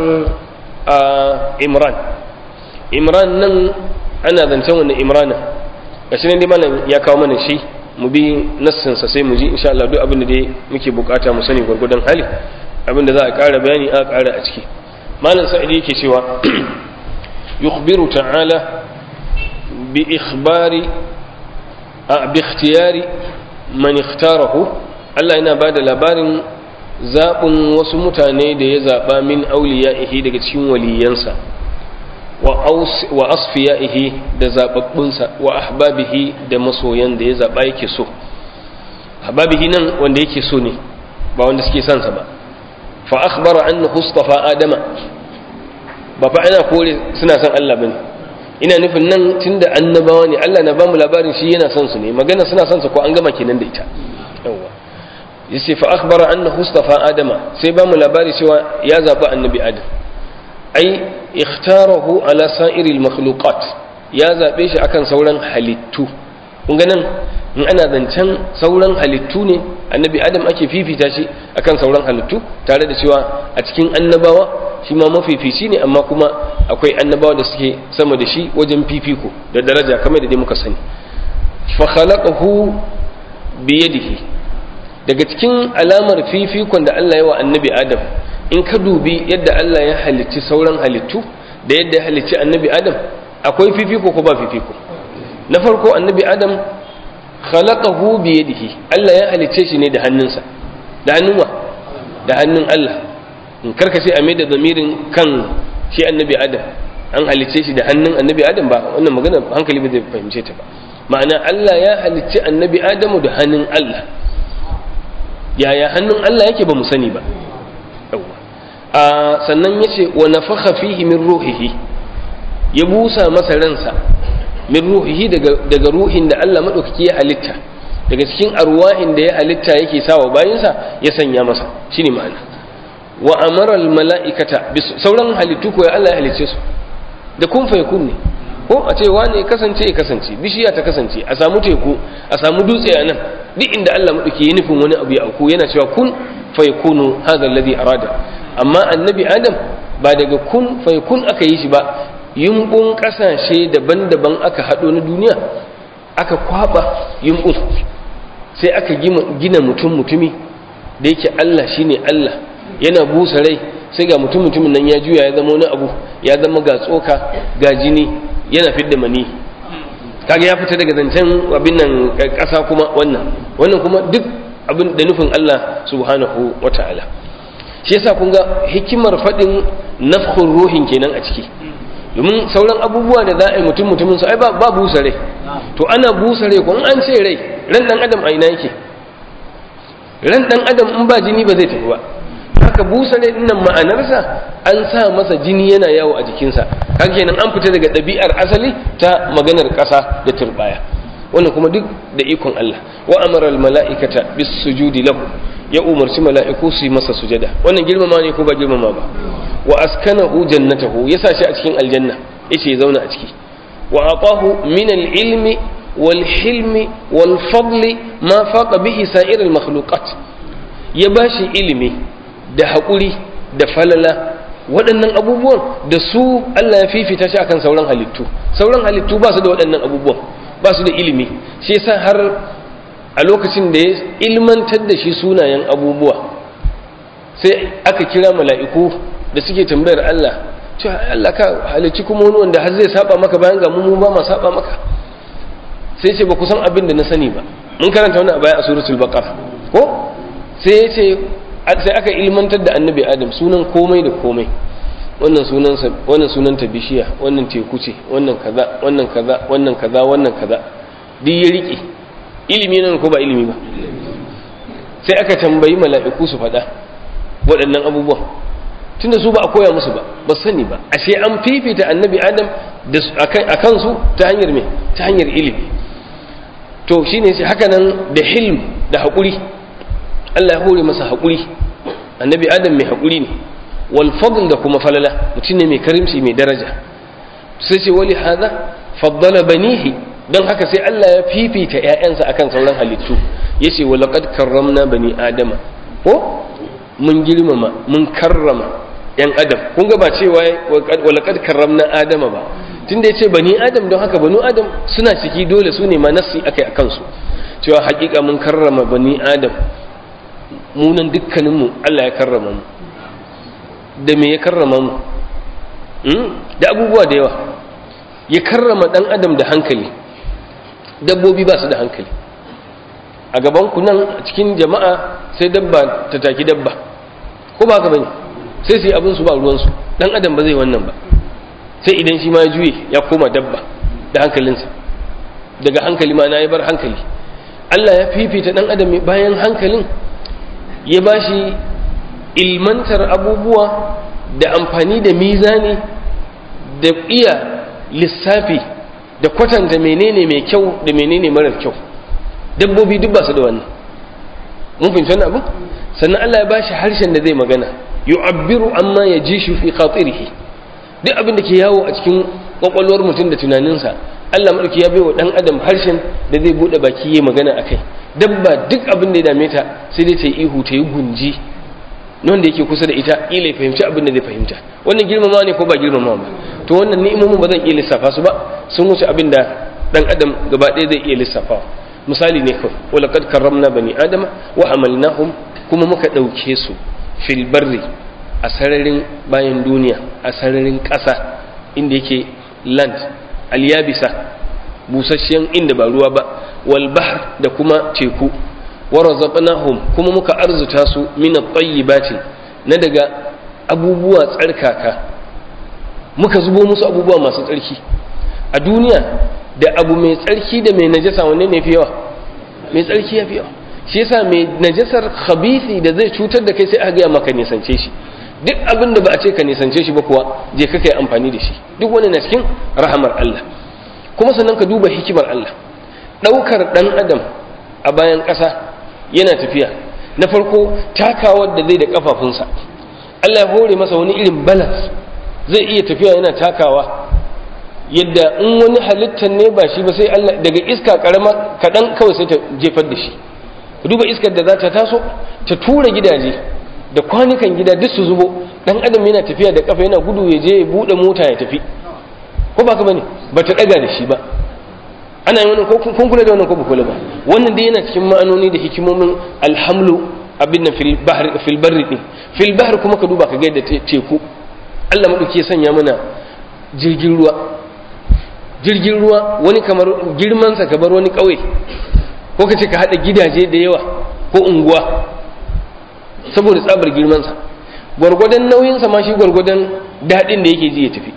imran imran nan ana zancen wannan imrana gashi ne dai malam ya kawo mana shi mu bi nassinsa sai mu ji insha Allah duk abin da dai muke bukata mu sani gwargwadon hali abin da za a ƙara bayani a ƙara a ciki malam sa'idi yake cewa yukhbiru ta'ala bi ikhbari a bi ikhtiyari man ikhtarahu Allah yana ba da labarin zaɓin wasu mutane da ya zaɓa min auliya'ihi daga cikin waliyansa wa asfiya'ihi da zaɓaɓɓunsa wa ahbabihi da masoyan da ya zaɓa yake so ahbabihi nan wanda yake so ne ba wanda suke son sa ba fa akhbara annahu istafa adama ba fa ana kore suna son Allah bane ina nufin nan tunda annabawa ne Allah na bamu labarin shi yana son su ne magana suna son su ko an gama kenan da ita yawa yace fa akhbara annahu istafa adama sai bamu labari cewa ya zabi annabi adam ai ikhtarahu ala sa'iril makhluqat ya zabe shi akan sauran halittu kun ga nan in ana zancen sauran halittu ne annabi adam ake fifita shi akan sauran halittu tare da cewa a cikin annabawa shi ma mafifici ne amma kuma akwai annabawa da suke sama da shi wajen fifiko da daraja kamar da dai muka sani fa khalaqahu bi yadihi daga cikin alamar fifikon da Allah ya wa annabi adam in ka dubi yadda Allah ya halicci sauran halittu da yadda ya halicci annabi adam akwai fifiko ko ba fifiko na farko annabi adam khalaqahu bi yadihi Allah ya halicce shi ne da hannunsa da hannun wa da hannun Allah in karka sai a mai da zamirin kan shi annabi adam an halicce shi da hannun annabi adam ba wannan magana hankali ba zai fahimce ta ba ma'ana Allah ya halicci annabi adamu da hannun Allah yaya hannun Allah yake ba mu sani ba a sannan yace wa nafakha fihi min ruhihi ya busa masa ransa min ruhihi daga daga ruhin da Allah madaukaki ya halitta daga cikin arwahin da ya halitta yake sawa bayinsa ya sanya masa shine ma'ana wa amara al mala'ikata sauran halittu ko ya Allah ya halicce su da kun fa yakun ne ko a ce wane ya kasance ya kasance bishiya ta kasance a samu teku a samu dutse a nan duk inda Allah madauki ya nufin wani abu ya auku yana cewa kun fa yakunu hadha alladhi arada amma annabi adam ba daga kun fa yakun aka yi shi ba yumbun kasashe daban-daban aka hado na duniya aka kwaba yumbun sai aka gina mutum mutumi da yake Allah shine Allah yana busa rai sai ga mutum mutumin nan ya juya ya zama wani abu ya zama ga tsoka ga jini yana fidda mani kaga ya fita daga zancen abin nan ƙasa kuma wannan wannan kuma duk abin da nufin Allah subhanahu wata'ala shi yasa kun ga hikimar faɗin nafkhur ruhin kenan a ciki domin sauran abubuwa da za a yi mutum mutumin su ai ba busa rai to ana busa rai ko an ce rai ran dan adam a ina yake ran dan adam in ba jini ba zai tafi ba haka busa rai dinnan ma'anarsa an sa masa jini yana yawo a jikinsa kaga kenan an fita daga ɗabi'ar asali ta maganar ƙasa da turbaya wannan kuma duk da ikon Allah wa amara al mala'ikata bis sujudi lahu ya umarci mala'iku su yi masa sujada wannan girmama ne ko ba girmama ba wa askanahu jannatahu ya sa shi a cikin aljanna yace ya zauna a ciki wa atahu min al-ilmi wal hilmi wal fadli ma faqa bihi sa'ir al-makhluqat ya bashi ilimi da haƙuri da falala waɗannan abubuwan da su Allah ya fifita shi akan sauran halittu sauran halittu ba su da waɗannan abubuwan ba su da ilimi shi yasa har a lokacin da ya ilmantar da shi sunayen abubuwa sai aka kira mala'iku da suke tambayar Allah cewa Allah ka halicci kuma wani wanda har zai saba maka bayan ga mu ba ma saba maka sai ce ba ku san abin da na sani ba mun karanta wani a bayan a suratul baqara ko sai ya ce sai aka ilmantar da annabi adam sunan komai da komai wannan sunansa wannan sunanta bishiya wannan teku ce wannan kaza wannan kaza wannan kaza wannan kaza duk ya rike ilimi nan ko ba ilimi ba sai aka tambayi mala'iku su faɗa waɗannan abubuwan tunda su ba a koya musu ba ba sani ba ashe an fifita annabi adam a kansu ta hanyar me ta hanyar ilimi to shine sai haka nan da hilm da haƙuri Allah ya hore masa haƙuri annabi adam mai haƙuri ne wal fadl da kuma falala mutum ne mai karimci mai daraja sai ce wali hada faddala banihi don haka sai Allah ya fifita ƴaƴansa akan sauran halittu yace wa laqad karramna bani adama ko mun girmama mun karrama yan adam kun ga ba cewa wa laqad karramna adama ba tunda yace bani adam don haka banu adam suna ciki dole su ne ma nassi akai akan su cewa haƙiƙa mun karrama bani adam munan dukkaninmu Allah ya karrama mu da me ya karrama mu da abubuwa da yawa ya karrama dan adam da hankali dabbobi ba su da hankali a gaban ku nan a cikin jama'a sai dabba ta taki dabba ko ba haka bane sai su yi abin su ba ruwan su dan adam ba zai wannan ba sai idan shi ma ya juye ya koma dabba da hankalinsa daga hankali ma na ya bar hankali Allah ya fifita dan adam bayan hankalin ya ba shi ilmantar abubuwa da amfani da mizani da iya lissafi da kwatanta menene mai kyau da menene marar kyau dabbobi duk ba su da wannan mun fahimci wannan abu sannan Allah ya ba shi harshen da zai magana yu'abbiru amma ya ji shi fi khatirihi duk abin da ke yawo a cikin kwakwalwar mutum da tunaninsa Allah madauki ya bai wa dan adam harshen da zai bude baki yayi magana akai dabba duk abin da ya dame ta sai dai ta yi ihu ta yi gunji wanda yake kusa da ita ila ya fahimci abin da zai fahimta wannan girmama ne ko ba girmama ba to wannan ni'imomin ba zan iya lissafa su ba sun wuce abin da dan adam gaba ɗaya zai iya lissafa misali ne kawai wala kad karramna bani adama wa hamalnahum kuma muka ɗauke su fil barri a sararin bayan duniya a sararin ƙasa inda yake land alyabisa busasshen inda ba ruwa ba wal bahr da kuma teku wa razaqnahum kuma muka arzuta su min at-tayyibati na daga abubuwa tsarkaka muka zubo musu abubuwa masu tsarki a duniya da abu mai tsarki da mai najasa wanne ne fi yawa mai tsarki ya fi yawa shi yasa mai najasar khabithi da zai cutar da kai sai aka ga maka nisance shi duk abin da ba a ce ka nisance shi ba kuwa je ka kai amfani da shi duk wani na cikin rahamar Allah kuma sannan ka duba hikimar Allah ɗaukar ɗan adam a bayan ƙasa yana tafiya na farko takawar da zai da ƙafafunsa Allah ya hore masa wani irin balance zai iya tafiya yana takawa yadda in wani halittar ne ba shi ba sai Allah daga iska karama kaɗan kawai sai ta jefar da shi duba iskar da za ta taso ta tura gidaje da kwanukan gida duk su zubo dan adam yana tafiya da kafa yana gudu ya je ya bude mota ya tafi ko ba ka bane ba ta daga da shi ba ana yi wannan ko kun kula da wannan ko ba kula ba wannan dai yana cikin ma'anoni da hikimomin alhamlu abin nan fil bahr fil barri din fil bahr kuma ka duba ka ga yadda teku Allah madauki ya sanya mana jirgin ruwa jirgin ruwa wani kamar girman sa kamar wani kauye ko ka ce ka hada gidaje da yawa ko unguwa saboda tsabar girmansa gwargwadon nauyinsa ma shi gwargwadon daɗin da yake ji ya tafi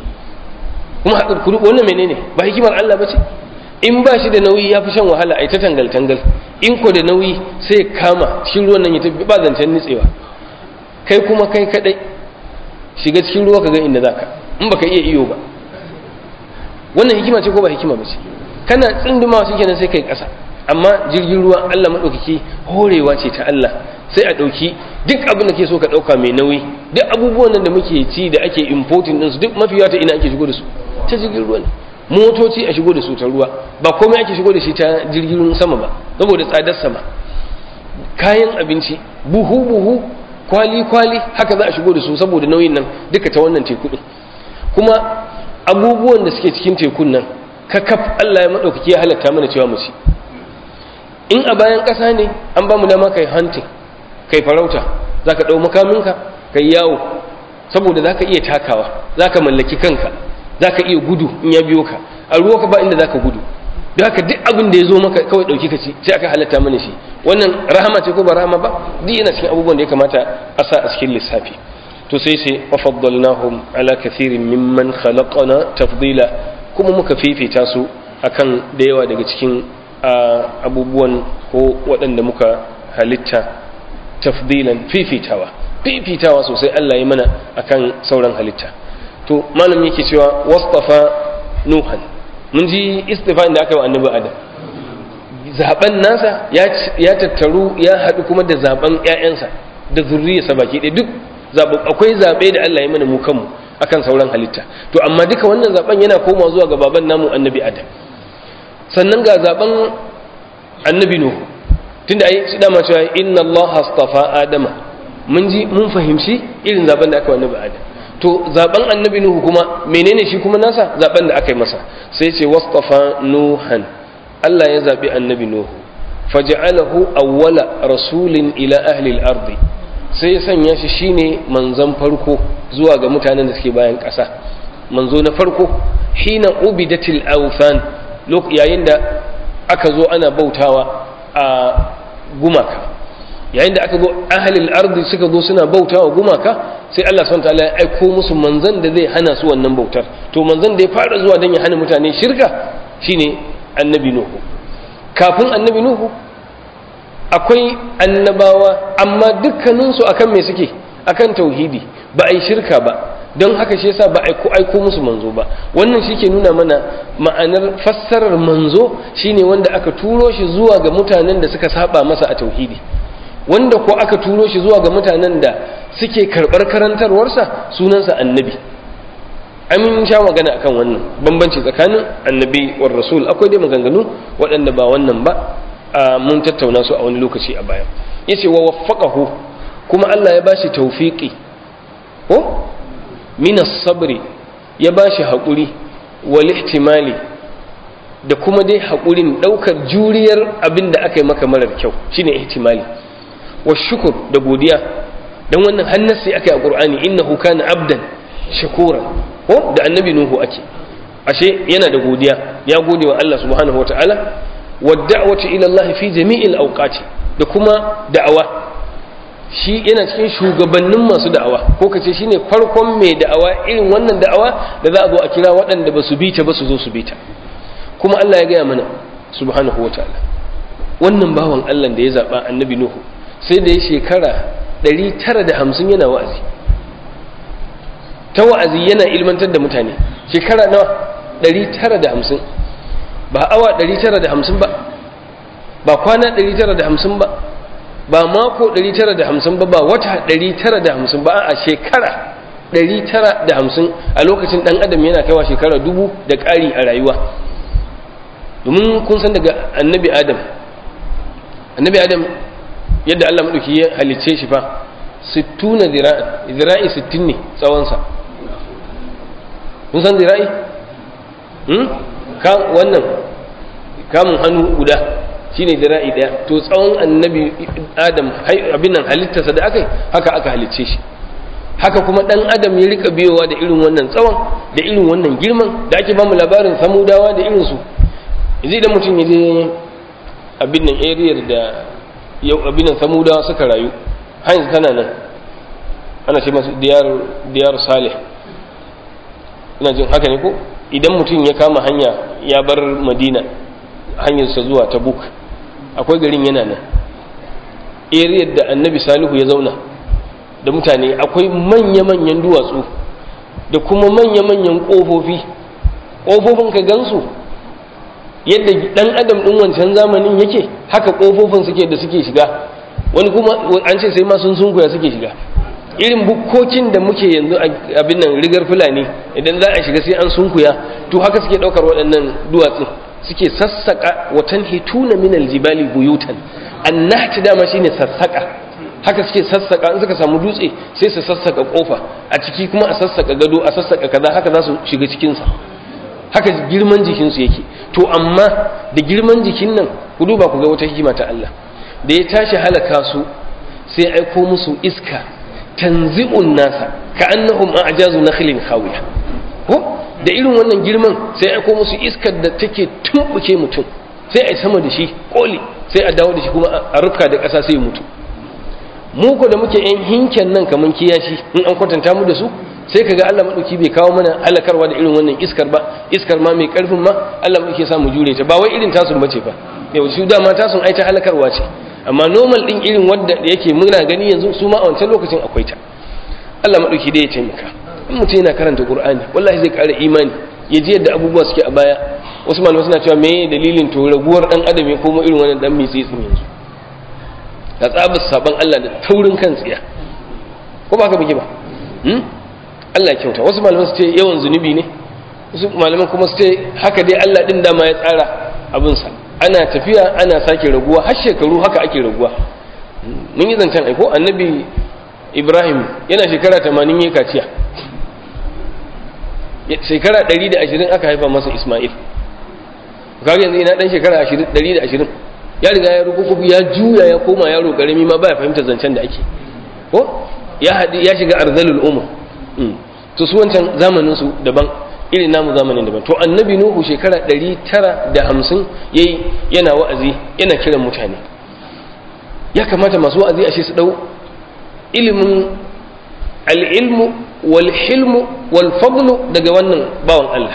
kuma haɗar kudu wannan menene ba hikimar Allah ba ce in ba shi da nauyi ya fi shan wahala a ta tangal-tangal in ko da nauyi sai kama cikin ruwan nan ya tafi ba zancen nitsewa kai kuma kai kaɗai shiga cikin ruwa ka ga inda za ka in baka iya iyo ba wannan hikima ce ko ba hikima ba ce kana tsindumawa shi kenan sai kai ƙasa amma jirgin ruwa Allah maɗaukaki horewa ce ta Allah sai a ɗauki duk abin da ke so ka ɗauka mai nauyi duk abubuwan nan da muke ci da ake importing ɗinsu duk mafi ta ina ake shigo da su ta jirgin ruwa ne motoci a shigo da su ta ruwa ba komai ake shigo da shi ta jirgin sama ba saboda tsadar sama kayan abinci buhu buhu kwali kwali haka za a shigo da su saboda nauyin nan duka ta wannan teku din kuma abubuwan da suke cikin tekun nan kakaf Allah ya madaukake ya halatta mana cewa mu ci in a bayan ƙasa ne an ba mu dama kai hunting kai farauta zaka dau makaminka kai yawo saboda zaka iya takawa zaka mallaki kanka zaka iya gudu in ya biyo ka a ruwa ka ba inda zaka gudu don haka duk abin da ya zo maka kawai ɗauki ka ci sai aka halatta mana shi wannan rahama ce ko ba rahama ba duk yana cikin abubuwan da ya kamata a sa a cikin lissafi to sai sai wafaddalnahum ala kathirin mimman khalaqana tafdila kuma muka fifita su akan da yawa daga cikin abubuwan ko waɗanda muka halitta tafdilan fifitawa fifitawa sosai Allah ya mana akan sauran halitta to malam yake cewa wastafa nuhan mun ji istifa'in da aka yi wa annabi adam zaben nasa ya tattaru ya haɗu kuma da zaben ƴaƴansa da zurriyarsa baki ɗaya duk zaɓen akwai zaɓe da Allah ya mana mu kanmu akan sauran halitta to amma duka wannan zaben yana koma zuwa ga baban namu annabi adam sannan ga zaben annabi nuhu tunda ai shi dama cewa inna Allah astafa adama mun ji mun fahimci irin zaben da aka wa annabi adam to zaben annabi nuhu kuma menene shi kuma nasa zaben da aka yi masa sai ce wastafa nuhan Allah ya zabi annabi nuhu faj'alahu awwala rasulin ila ahli al-ardi sai ya sanya shi shine manzon farko zuwa ga mutanen da suke bayan ƙasa manzo na farko hina ubidatil awthan yayin da aka zo ana bautawa a gumaka yayin da aka zo ahalil ardi suka zo suna bauta wa gumaka sai Allah subhanahu wataala ya aiko musu manzon da zai hana su wannan bautar to manzon da ya fara zuwa dan ya hana mutane shirka shine annabi nuhu kafin annabi nuhu akwai annabawa amma dukkanin su akan me suke akan tauhidi ba a yi shirka ba don haka shi yasa ba aiko aiko musu manzo ba wannan shi ke nuna mana ma'anar fassarar manzo shine wanda aka turo shi zuwa ga mutanen da suka saba masa a tauhidi wanda ko aka turo shi zuwa ga mutanen da suke karɓar karantarwarsa sunansa annabi amin sha magana akan wannan bambanci tsakanin annabi war rasul akwai dai maganganu waɗanda ba wannan ba mun tattauna su a wani lokaci a baya yace wa waffaqahu kuma Allah ya bashi tawfiqi ko minas sabri ya bashi haƙuri wal ihtimali da kuma dai haƙurin ɗaukar juriyar abin da aka yi maka marar kyau shine ihtimali wa shukur da godiya dan wannan hannasi aka yi a qur'ani innahu kana abdan shakura ko da annabi nuhu ake ashe yana da godiya ya gode wa Allah subhanahu wataala wa da'wati ila Allah fi jami'il awqati da kuma da'awa shi yana cikin shugabannin masu da'awa ko kace shine farkon mai da'awa irin wannan da'awa da za a zo a kira waɗanda ba su bi ta ba su zo su bi ta kuma Allah ya gaya mana subhanahu wataala wannan bawan Allah da ya zaba annabi nuhu sai da ya shekara 950 yana wa'azi ta wa'azi yana ilmantar da mutane shekara nawa 950 ba awa 950 ba ba kwana 950 ba ba mako 950 ba ba wata 950 ba a shekara 950 a lokacin dan adam yana kaiwa shekara dubu da ƙari a rayuwa domin kun san daga annabi adam annabi adam yadda Allah maɗauki ya halicce shi fa 60 zira'i zira'i 60 ne tsawonsa kun san zira'i hmm? ka wannan kamun hannu guda shine zira'i daya to tsawon annabi adam abin nan halittarsa da aka yi haka aka halicce shi haka kuma dan adam ya rika biyowa da irin wannan tsawon da irin wannan girman da ake bamu labarin samudawa da irinsu yanzu idan mutum ya je abin nan area da yau abin nan samudawa suka rayu hanyar tana nan ana ce masu diyar salih ina jin haka ne ko idan mutum ya kama hanya ya bar madina hanyarsa zuwa tabuk akwai garin yana nan area da annabi salihu ya zauna da mutane akwai manya-manyan duwatsu da kuma manya-manyan ƙofofi ƙofofin ka gansu yadda ɗan adam ɗin wancan zamanin yake haka ƙofofin suke da suke shiga wani kuma an ce sai ma sun sunkuya suke shiga irin bukkokin da muke yanzu abin nan rigar fulani idan za a shiga sai an sunkuya to haka suke daukar waɗannan duwatsun suke sassaka watan hituna min aljibali buyutan annahti dama shine sassaka haka suke sassaka in suka samu dutse sai su sassaka kofa a ciki kuma a sassaka gado a sassaka kaza haka za su shiga cikin sa haka girman jikin su yake to amma da girman jikin nan ku duba ku ga wata hikima ta Allah da ya tashi halaka su sai aiko musu iska tanzi'un nasa ka annahum a'jazu nakhlin khawiya ko da irin wannan girman sai aiko musu iskar da take tumbuke mutum sai a sama da shi koli sai a dawo da shi kuma a rufka da ƙasa sai mutu mu ko da muke yan hinken nan kaman kiyashi in an kwatanta mu da su sai kaga Allah madauki bai kawo mana halakarwa da irin wannan iskar ba iskar ma mai karfin ma Allah madauki ya sa mu jure ta ba wai irin tasun bace ba yau su dama tasun ai ta halakarwa ce amma normal din irin wanda yake muna gani yanzu su ma a wancan lokacin akwai ta Allah madauki dai ya taimaka in mutum yana karanta Qur'ani wallahi zai ƙara imani ya ji yadda abubuwa suke a baya wasu malamai suna cewa me dalilin to raguwar dan adam ya koma irin wannan dan mitsi tsin yanzu da tsabar saban Allah da taurin kan tsiya ko ba ka buge ba hmm? Allah ya kyauta wasu malamai su ce yawan zunubi ne wasu malaman kuma su ce haka dai Allah din dama ya tsara abinsa ana tafiya ana sake raguwa har shekaru haka ake raguwa mun yi zancen aiko annabi ibrahim yana shekara 80 ya kaciya shekara 120 aka haifa masa ismail kaga yanzu ina dan shekara 120 ya riga ya rukuku ya juya ya koma yaro karami ma baya fahimtar zancen da ake ko ya hadi ya shiga arzalul umur to su wancan zamanin su daban irin namu zamanin daban to annabi nuhu shekara 950 yayi yana wa'azi yana kiran mutane ya kamata masu wa'azi ashe su dau ilimin al-ilmu wal hilmu wal fadlu daga wannan bawan Allah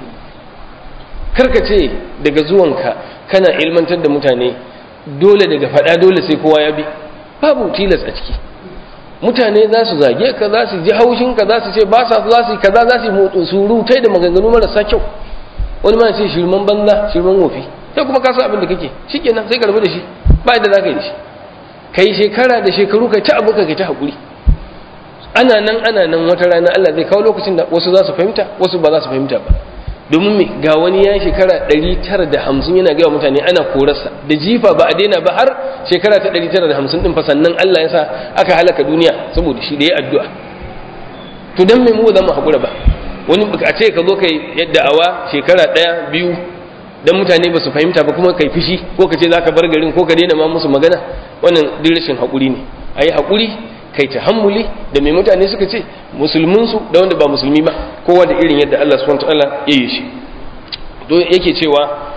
karka ce daga zuwanka kana ilmantar da mutane dole daga faɗa dole sai kowa ya bi babu tilas a ciki mutane za su zage ka za su ji haushin ka za su ce ba sa za su yi kaza za su yi motsin surutai da maganganu marasa kyau wani ma ce shirman banza shirman wofi sai kuma ka san abin da kake shikenan sai ka rabu da shi ba yadda za ka yi da shi kai shekara da shekaru kai ta abu ka kai ta haƙuri ana nan ana nan wata rana Allah zai kawo lokacin da wasu za su fahimta wasu ba za su fahimta ba domin me ga wani ya shekara 950 yana gaya mutane ana korarsa da jifa ba a daina ba har shekara ta 950 din fa sannan Allah ya sa aka halaka duniya saboda shi da ya addu'a to dan me mu ba za mu hakura ba wani a ce ka zo kai yadda awa shekara ɗaya biyu dan mutane ba su fahimta ba kuma kai fishi ko ka ce za ka bar garin ko ka daina ma musu magana wannan duk rashin hakuri ne a yi hakuri kai tahammuli da mai mutane suka ce musulminsu da wanda ba musulmi ba kowa da irin yadda Allah subhanahu wataala ya yi shi to yake cewa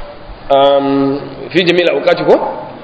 fi jami'il awqati ko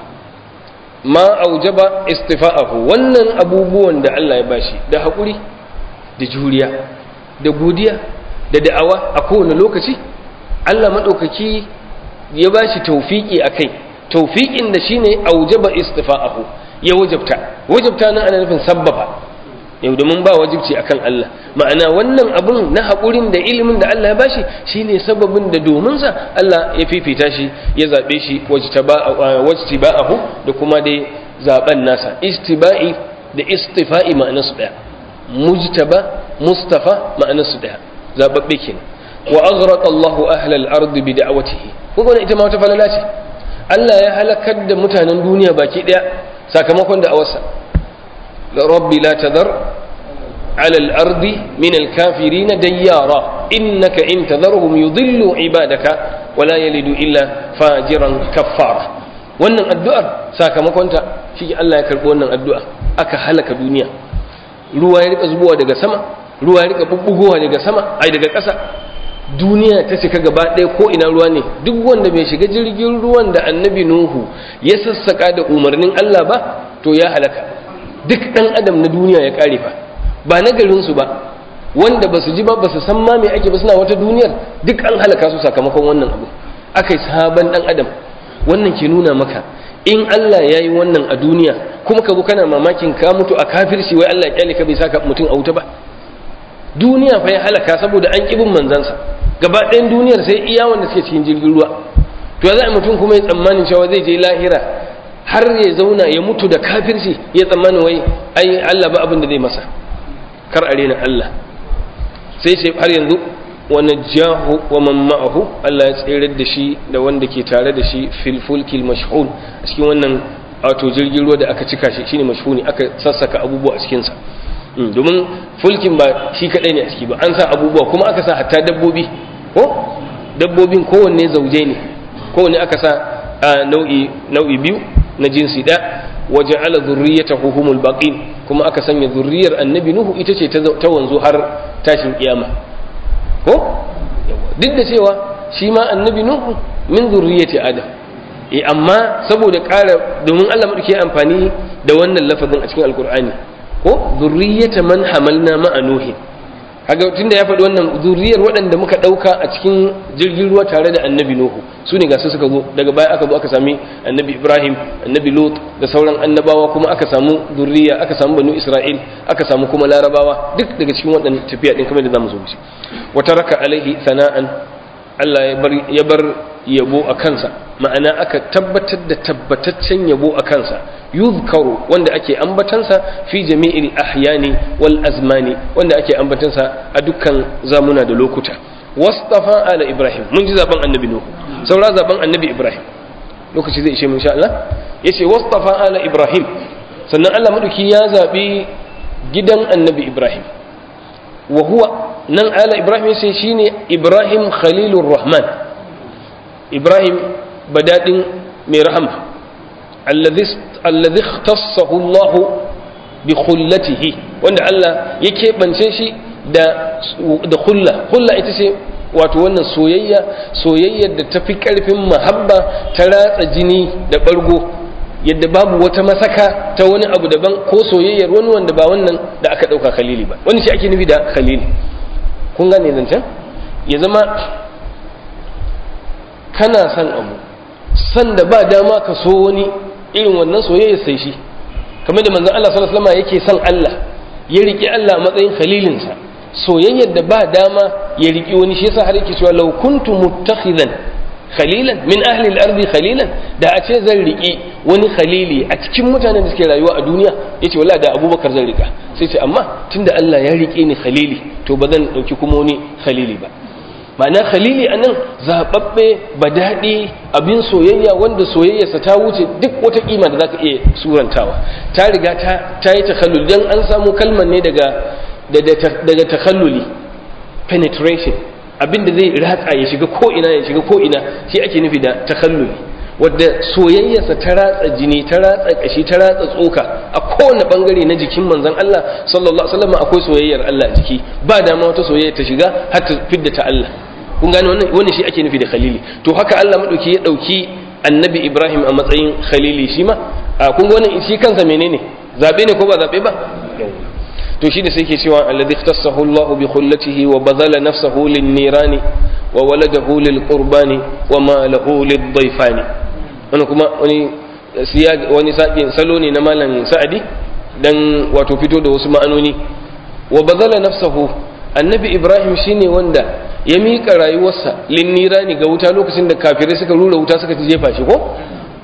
ma aujaba istifa'ahu wannan abubuwan da Allah ya bashi da hakuri da juriya da godiya da da'awa a kowane lokaci Allah madaukaki ya bashi tawfiki akai tawfiqin da shine aujaba istifa'ahu ya wajabta wajabta nan ana nufin sabbaba yau domin ba wajibci akan Allah ma'ana wannan abun na haƙurin da ilimin da Allah ya bashi shine sababin da domin sa Allah ya fifita shi ya zabe shi wajtiba'ahu da kuma dai zaben nasa istiba'i da istifa'i ma'anarsu daya mujtaba mustafa ma'anarsu daya zababbe kenan wa aghraqa Allahu ahla al-ardi bi da'watihi kuma ita ma wata falala ce Allah ya halakar da mutanen duniya baki daya sakamakon da awarsa rabbi la tadar ala al-ardi min al-kafirin dayyara innaka in tadharhum yudillu ibadaka wa la yalidu illa fajiran kaffara wannan addu'ar sakamakon ta shi Allah ya karbi wannan addu'a aka halaka duniya ruwa ya rika zubowa daga sama ruwa ya rika bubbugowa daga sama ai daga ƙasa duniya ta cika gaba ɗaya ko ina ruwa ne duk wanda bai shiga jirgin ruwan da annabi nuhu ya sassaka da umarnin Allah ba to ya halaka duk ɗan adam na duniya ya ƙare fa ba na garinsu ba wanda ba su ji ba ba su san ma me ake ba suna wata duniyar duk an halaka su sakamakon wannan abu aka yi sabon ɗan adam wannan ke nuna maka in Allah ya yi wannan a duniya kuma ka zo kana mamakin ka mutu a kafirci wai Allah ya kyale ka bai saka mutum a wuta ba duniya fa ya halaka saboda an ƙibin manzansa gaba ɗayan duniyar sai iya wanda suke cikin jirgin ruwa to ya za a mutum kuma ya tsammanin cewa zai je lahira har ya zauna ya mutu da kafirci ya tsammanin wai ai Allah ba abin da zai masa kar a rena Allah sai ce har yanzu wa najahu wa man ma'ahu Allah ya tsere da shi da wanda ke tare da shi fil fulkil mashhun a cikin wannan wato jirgin ruwa da aka cika shi shine mashhuni aka sassaka abubuwa a cikin sa domin fulkin ba shi kadai ne a ciki ba an sa abubuwa kuma aka sa hatta dabbobi ko dabbobin kowanne zauje ne kowanne aka sa nau'i nau'i biyu na jinsi da waje ala zurriyatahu humul baqin kuma aka sanya zurriyar annabi nuhu ita ce ta wanzu har tashin kiyama ko duk da cewa shi ma annabi nuhu min zurriyati adam eh amma saboda ƙara domin Allah madauki amfani da wannan lafazin a cikin alqur'ani ko zurriyata man hamalna ma'a nuhin kaga tunda ya faɗi wannan zuriyar waɗanda muka ɗauka a cikin jirgin ruwa tare da annabi nuhu su ne gasu suka zo daga baya aka zo aka sami annabi ibrahim annabi lot da sauran annabawa kuma aka samu zuriya aka samu banu isra'il aka samu kuma larabawa duk daga cikin waɗannan tafiya ɗin kamar da zamu zo mu wata raka alaihi sana'an allah ya bar yabo a kansa ma'ana aka tabbatar da tabbataccen yabo a kansa yuzkaru wanda ake ambatansa fi jami'il ahyani wal azmani wanda ake ambatansa a dukkan zamuna da lokuta wastafa ala ibrahim mun ji zaben annabi nuhu saura zaben annabi ibrahim lokaci zai ishe mun sha Allah yace wastafa ala ibrahim sannan Allah madauki ya zabi gidan annabi ibrahim wa huwa nan ala ibrahim yace shine ibrahim khalilur rahman ibrahim badadin mai rahama alladhi ikhtassahu Allah bi khullatihi wanda Allah ya keɓance shi da da khulla khulla ita ce wato wannan soyayya soyayyar da tafi karfin mahabba ta ratsa jini da bargo yadda babu wata masaka ta wani abu daban ko soyayyar wani wanda ba wannan da aka dauka khalili ba wani shi ake nufi da khalili kun gane zancen ya zama kana son abu san da ba dama ka so wani irin wannan soyayya sai shi kamar da manzon Allah sallallahu alaihi wasallam yake son Allah ya riki Allah a matsayin khalilinsa soyayyar da ba dama ya riki wani shi yasa har yake cewa law kuntu muttakhidan khalilan min ahli al-ardi khalilan da a ce zan riki wani khalili a cikin mutanen da suke rayuwa a duniya yace wallahi da Abubakar zan rika sai ce amma tunda Allah ya rike ni khalili to ba zan dauki kuma wani khalili ba ma'ana khalili anan zababbe badadi abin soyayya wanda soyayyarsa ta wuce duk wata kima da zaka iya surantawa ta riga ta ta yi takhallul dan an samu kalmar ne daga daga takhalluli penetration abinda zai ratsa ya shiga ko ina ya shiga ko ina shi ake nufi da takhalluli wadda soyayyarsa ta ratsa jini ta ratsa kashi ta ratsa tsoka a kowane bangare na jikin manzon Allah sallallahu alaihi wasallam akwai soyayyar Allah a jiki ba dama wata soyayya ta shiga har ta fidda ta Allah kun gane wannan wannan shi ake nufi da khalili to haka Allah madauki ya dauki annabi Ibrahim a matsayin khalili shi ma kun ga wannan shi kansa menene zabe ne ko ba zabe ba to shi da sai ke cewa alladhi ikhtassahu Allah bi khullatihi wa badala nafsahu lin nirani wa waladahu lil qurbani wa ma lahu lid dayfani wannan kuma wani siya wani sakin salo ne na malam Sa'adi dan wato fito da wasu ma'anoni wa badala nafsahu annabi Ibrahim shine wanda ya miƙa rayuwarsa linnirani ga wuta lokacin da kafirai suka rura wuta suka jefa shi ko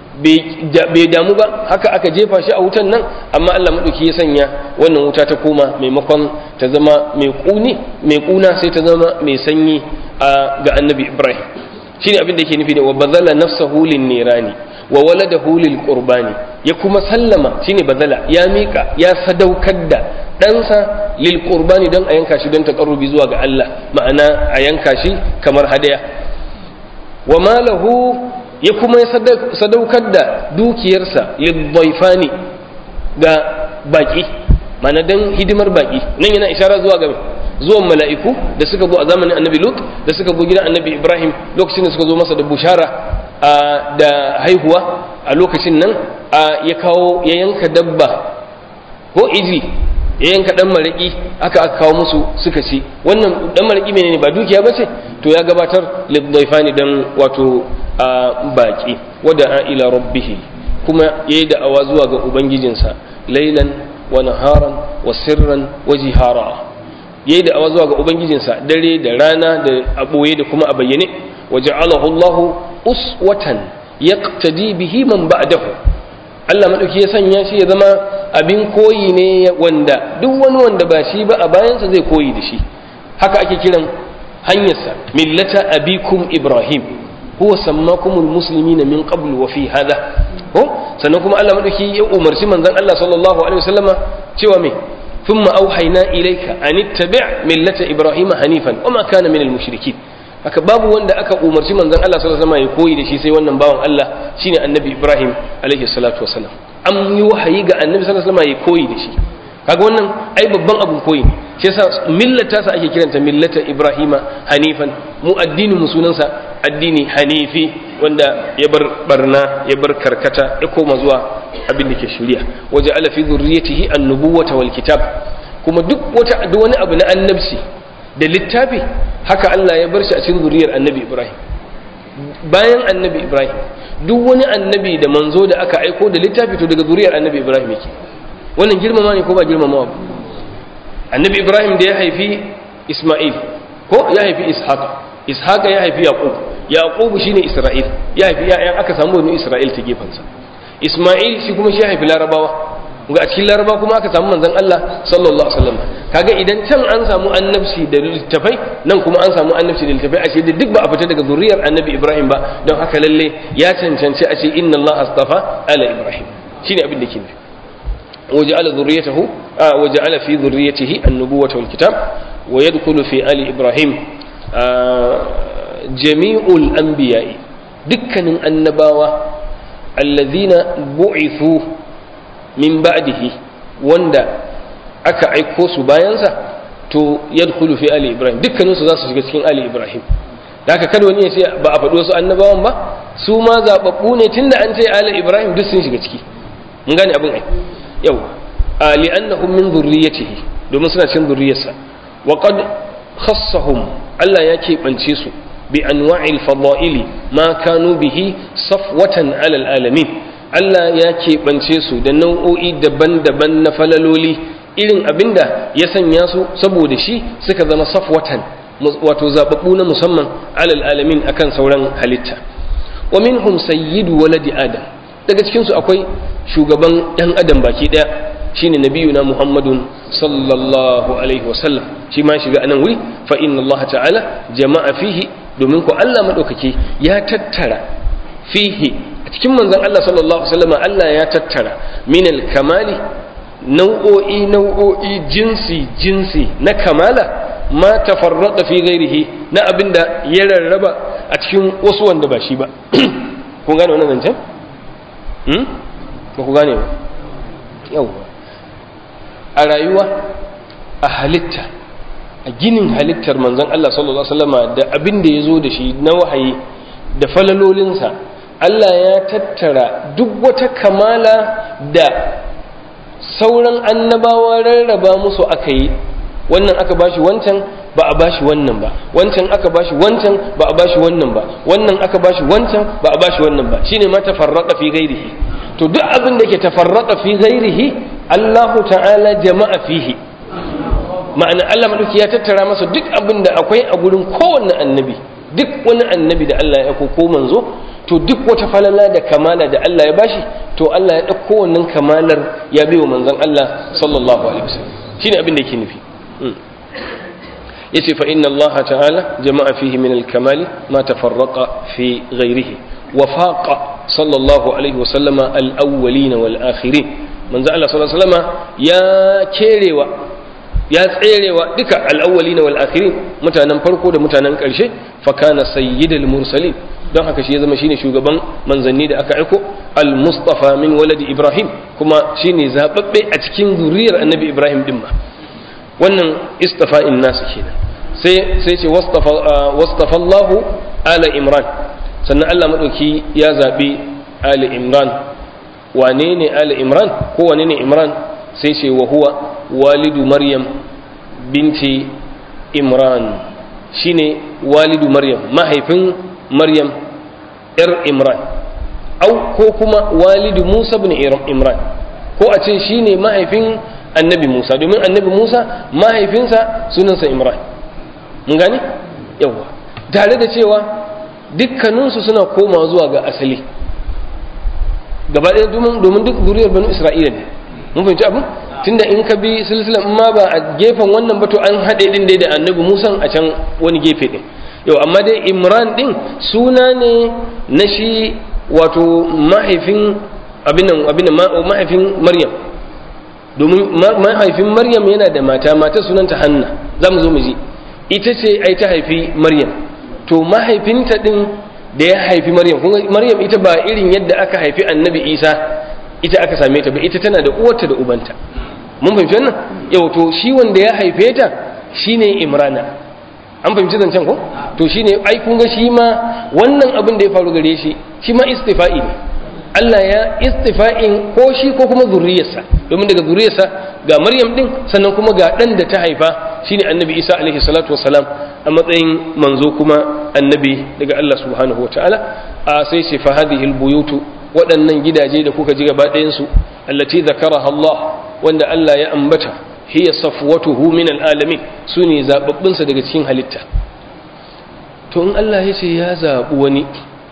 bai damu ba haka aka jefa shi a wutan nan amma Allah maɗauki ya sanya wannan wuta ta koma maimakon ta zama mai ƙuni mai ƙuna sai ta zama mai sanyi ga annabi Ibrahim shine abin da yake nufi da wa bazala nafsahu linnirani wa waladahu lil qurbani ya kuma sallama shine bazala ya miƙa ya sadaukar da ɗansa lil qurbani don a yanka shi don taƙarrubi zuwa ga Allah ma'ana a yanka shi kamar hadaya wa malahu ya kuma sadaukar da dukiyarsa lil dhaifani ga baki ma'ana don hidimar baki nan yana ishara zuwa ga zuwan mala'iku da suka zo a zamanin annabi lut da suka zo gidan annabi ibrahim lokacin da suka zo masa da bushara da haihuwa a lokacin nan ya kawo ya yanka dabba ko iji ya yanka dan maraki aka aka kawo musu suka ci wannan dan maraki menene ba dukiya bace to ya gabatar lidhaifani dan wato baki wada ila rabbih kuma yayi da'awa zuwa ga ubangijinsa laylan wa naharan wa sirran wa jihara yayi da'awa zuwa ga ubangijinsa dare da rana da aboye da kuma a bayyane waja'alahu Allahu uswatan yaqtadi bihi man ba'dahu Allah madauki ya sanya shi ya zama abin koyi ne wanda duk wani wanda ba shi ba a bayansa zai koyi da shi haka ake kiran hanyarsa millata abikum ibrahim huwa sammakumul muslimina min qablu wa fi hada ko sannan kuma Allah madauki ya umarci manzon Allah sallallahu alaihi wasallama cewa me thumma auhayna ilayka an ittabi' millata ibrahima hanifan wama kana minal mushrikin haka babu wanda aka umarci manzon Allah sallallahu alaihi wasallama ya koyi da shi sai wannan bawan Allah shine annabi ibrahim alaihi salatu wasallam an yi wahayi ga annabi sallallahu alaihi wasallama ya koyi da shi kaga wannan ai babban abun koyi ne shi yasa millata sa ake kiranta millata ibrahima hanifan mu addinin mu sunansa addini hanifi wanda ya bar barna ya bar karkata ya koma zuwa abin da ke shari'a waje ala fi zurriyatihi an-nubuwata wal kitab kuma duk wata duk wani abu na annabci da littafi haka Allah ya bar shi a cikin zuriyar annabi Ibrahim bayan annabi Ibrahim duk wani annabi da manzo da aka aiko da littafi to daga zuriyar annabi Ibrahim yake wannan girmama ne ko ba girmamawa ba annabi Ibrahim da ya haifi Isma'il ko ya haifi Ishaq Ishaq ya haifi Yaqub Yaqub shine Isra'il ya haifi ya'yan aka samu wani Isra'il ta gefansa Isma'il shi kuma shi ya haifi Larabawa ga a cikin Laraba kuma aka samu manzon Allah sallallahu alaihi wasallam kaga idan can an samu annabci da littafai nan kuma an samu annabci da littafai ashe da duk ba a fita daga zuriyar annabi Ibrahim ba don haka lalle ya cancanci a ce inna Allah astafa ala Ibrahim shine abin da ke nufi وجعل ذريته آه وجعل في ذريته النبوة والكتاب ويدخل في آل إبراهيم آه جميع الأنبياء دكن النباوة الذين بعثوا من بعده وندا aka aiko su bayansa to yadkhulu fi ali ibrahim dukkanin su za su shiga cikin ali ibrahim da haka kada wani ya ce ba a faɗi wasu annabawan ba su ma zababbu ne tunda an ce ali ibrahim duk sun shiga ciki mun gane abin ai yau li'annahum min zurriyyatihi domin suna cin zurriyarsa wa qad khassahum Allah ya keɓance su bi anwa'il fada'ili ma kanu bihi safwatan 'alal alamin Allah ya keɓance su da nau'o'i daban-daban na falaloli irin abinda ya sanya su saboda shi suka zama safwatan wato zababbu na musamman 'alal alamin akan sauran halitta wa minhum sayyidu waladi adam daga cikin su akwai shugaban ɗan adam baki ɗaya shine nabiyuna muhammadun sallallahu alaihi wasallam shi ma shiga anan wuri fa inna allaha ta'ala jama'a fihi domin ko Allah madaukake ya tattara fihi a cikin manzon Allah sallallahu alaihi wasallam Allah ya tattara min kamali nau'o'i nau'o'i jinsi jinsi na kamala ma tafarraqa fi ghairihi na abinda ya rarraba a cikin wasu wanda ba shi ba kun gane wannan zancen ba ku gane ba yauwa a rayuwa a halitta a ginin halittar manzon Allah sallallahu Alaihi wasallama da abin da ya zo da shi na wahayi da falalolinsa Allah ya tattara duk wata kamala da sauran annabawa rarraba musu aka yi wannan aka bashi wancan ba a bashi wannan ba wancan aka bashi wancan ba a bashi wannan ba wannan aka bashi wancan ba a bashi wannan ba shine ma tafarraqa fi ghairihi to duk abin da ke tafarraqa fi ghairihi Allah ta'ala jama'a fihi ma'ana Allah madauki ya tattara masa duk abin da akwai a gurin kowanne annabi duk wani annabi da Allah ya ko manzo to duk wata falala da kamala da Allah ya bashi to Allah ya ɗauko wannan kamalar ya bai wa manzon Allah sallallahu alaihi wasallam shine abin da yake nufi yace fa inna Allah ta'ala jama'a fihi min al-kamali ma tafarraqa fi ghayrihi wa faqa sallallahu alaihi wasallam al-awwalin wal akhirin manzo Allah sallallahu alaihi wasallam ya kerewa ya tserewa duka al-awwalin wal akhirin mutanen farko da mutanen karshe fa kana sayyidul mursalin don haka shi ya zama shine shugaban manzanni da aka aiko al-mustafa min waladi ibrahim kuma shine zababbe a cikin zuriyar annabi ibrahim din ma wannan istafa'in nasu kenan sai sai ce wastafa Allahu ala imran sannan Allah madauki ya zabi ali imran wane ne ali imran ko wane ne imran sai ce wa huwa walidu maryam binti imran shine walidu maryam mahaifin maryam yar imran au ko kuma walidu musa bin imran ko a ce shine mahaifin annabi musa domin annabi musa mahaifinsa sunansa imran mun gane yawa tare da cewa dukkaninsu suna koma zuwa ga asali gaba ɗaya domin duk zuriyar banu isra'ila ne mun fahimci abin tunda in ka bi silsilan in ma ba a gefen wannan ba to an haɗe din dai da annabi musan a can wani gefe din yau amma dai imran din suna ne na shi wato mahaifin abinan abinan mahaifin maryam domin mahaifin maryam yana da mata mata sunanta hanna za mu zo mu ji ita ce ai ta haifi maryam to mahaifinta din da ya haifi maryam maryam ita ba irin yadda aka haifi annabi isa ita aka same ta ba ita tana da uwarta da ubanta mun fahimci wannan yau to shi wanda ya haife ta shine imrana an fahimci zancen ko to shine ai kun ga shi ma wannan abin da ya faru gare shi shi ma istifa'i ne Allah ya istifa'in ko shi ko kuma zurriyarsa domin daga zurriyarsa ga Maryam din sannan kuma ga dan da ta haifa shine Annabi Isa alaihi salatu wassalam a matsayin manzo kuma annabi daga Allah subhanahu wataala a sai shi fa hadhihi albuyutu waɗannan gidaje da kuka ji gaba ɗayan su allati zakaraha Allah wanda Allah ya ambata hiya safwatuhu min alalamin sune zababbun sa daga cikin halitta to in Allah ya ce ya zabi wani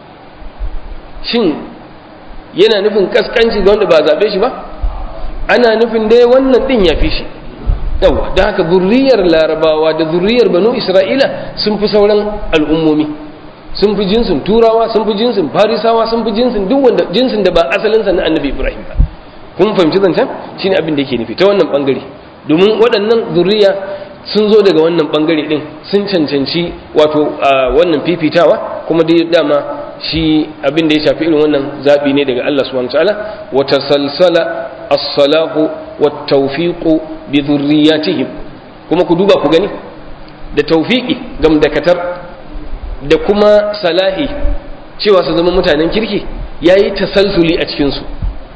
shin yana nufin kaskanci ga wanda ba zaɓe shi ba ana nufin dai wannan ɗin ya fi shi yawa don haka zurriyar larabawa da zurriyar banu isra'ila sun fi sauran al'ummomi sun fi jinsin turawa sun fi jinsin farisawa sun fi jinsin duk wanda jinsin da ba asalinsa na annabi ibrahim ba kun fahimci zancen shine abin da yake nufi ta wannan bangare domin waɗannan zurriya sun zo daga wannan bangare din sun cancanci wato wannan fifitawa kuma dai dama shi abin da ya shafi irin wannan zaɓi ne daga Allah subhanahu wataala wa tasalsala as-salahu wa tawfiqu bi dhurriyyatihim kuma ku duba ku gani da tawfiqi gamdakatar da kuma salahi cewa su zama mutanen kirki yayi tasalsuli a cikin su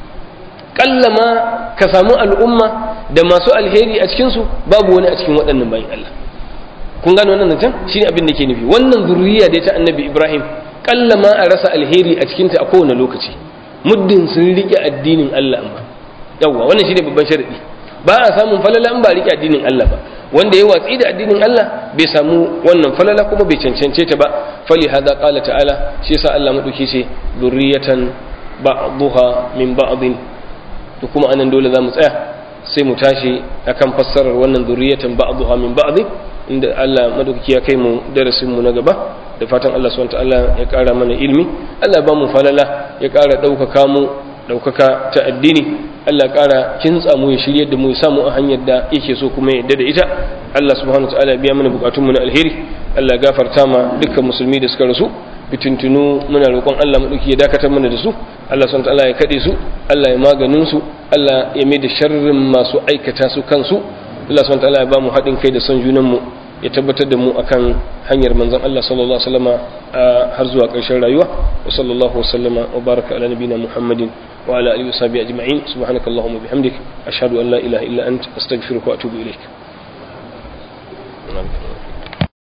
kallama ka samu al'umma da masu alheri a cikin su babu wani a cikin waɗannan bayin Allah kun gano wannan zancen shine abin da ke nufi wannan zurriya da ta annabi Ibrahim kalla ma a rasa alheri a cikinta a kowane lokaci muddin sun riƙe addinin Allah amma yawwa wannan shine babban sharadi ba a samun falala in ba riƙe addinin Allah ba wanda ya watsi da addinin Allah bai samu wannan falala kuma bai cancance ta ba fali hada qala ta'ala shi yasa Allah madauki ce zurriyatan ba'dha min ba'din to kuma anan dole zamu tsaya sai mu tashi akan fassarar wannan zurriyatan ba'dha min ba'din inda Allah madaukaki ya kai mu darasin mu na gaba da fatan Allah subhanahu ta'ala ya ƙara mana ilmi Allah ba mu falala ya ƙara ɗaukaka mu ɗaukaka ta addini Allah ƙara kintsa mu ya shirye da mu ya samu a hanyar da yake so kuma ya yadda da ita Allah subhanahu ta'ala ya biya mana bukatun mu na alheri Allah gafarta ma dukkan musulmi da suka rasu fitintunu muna roƙon Allah maɗauki ya dakatar mana da su Allah subhanahu ta'ala ya kaɗe su Allah ya maganin su Allah ya mai da sharrin masu aikata su kansu Allah subhanahu ta'ala ya ba mu haɗin kai da son junan mu ya tabbatar da mu akan hanyar manzon Allah sallallahu alaihi wasallama har zuwa ƙarshen rayuwa wa sallallahu wasallama wa baraka ala nabina Muhammadin wa ala alihi washabihi ajma'in subhanakallahumma bihamdik ashhadu an la ilaha illa anta astaghfiruka wa atubu ilaik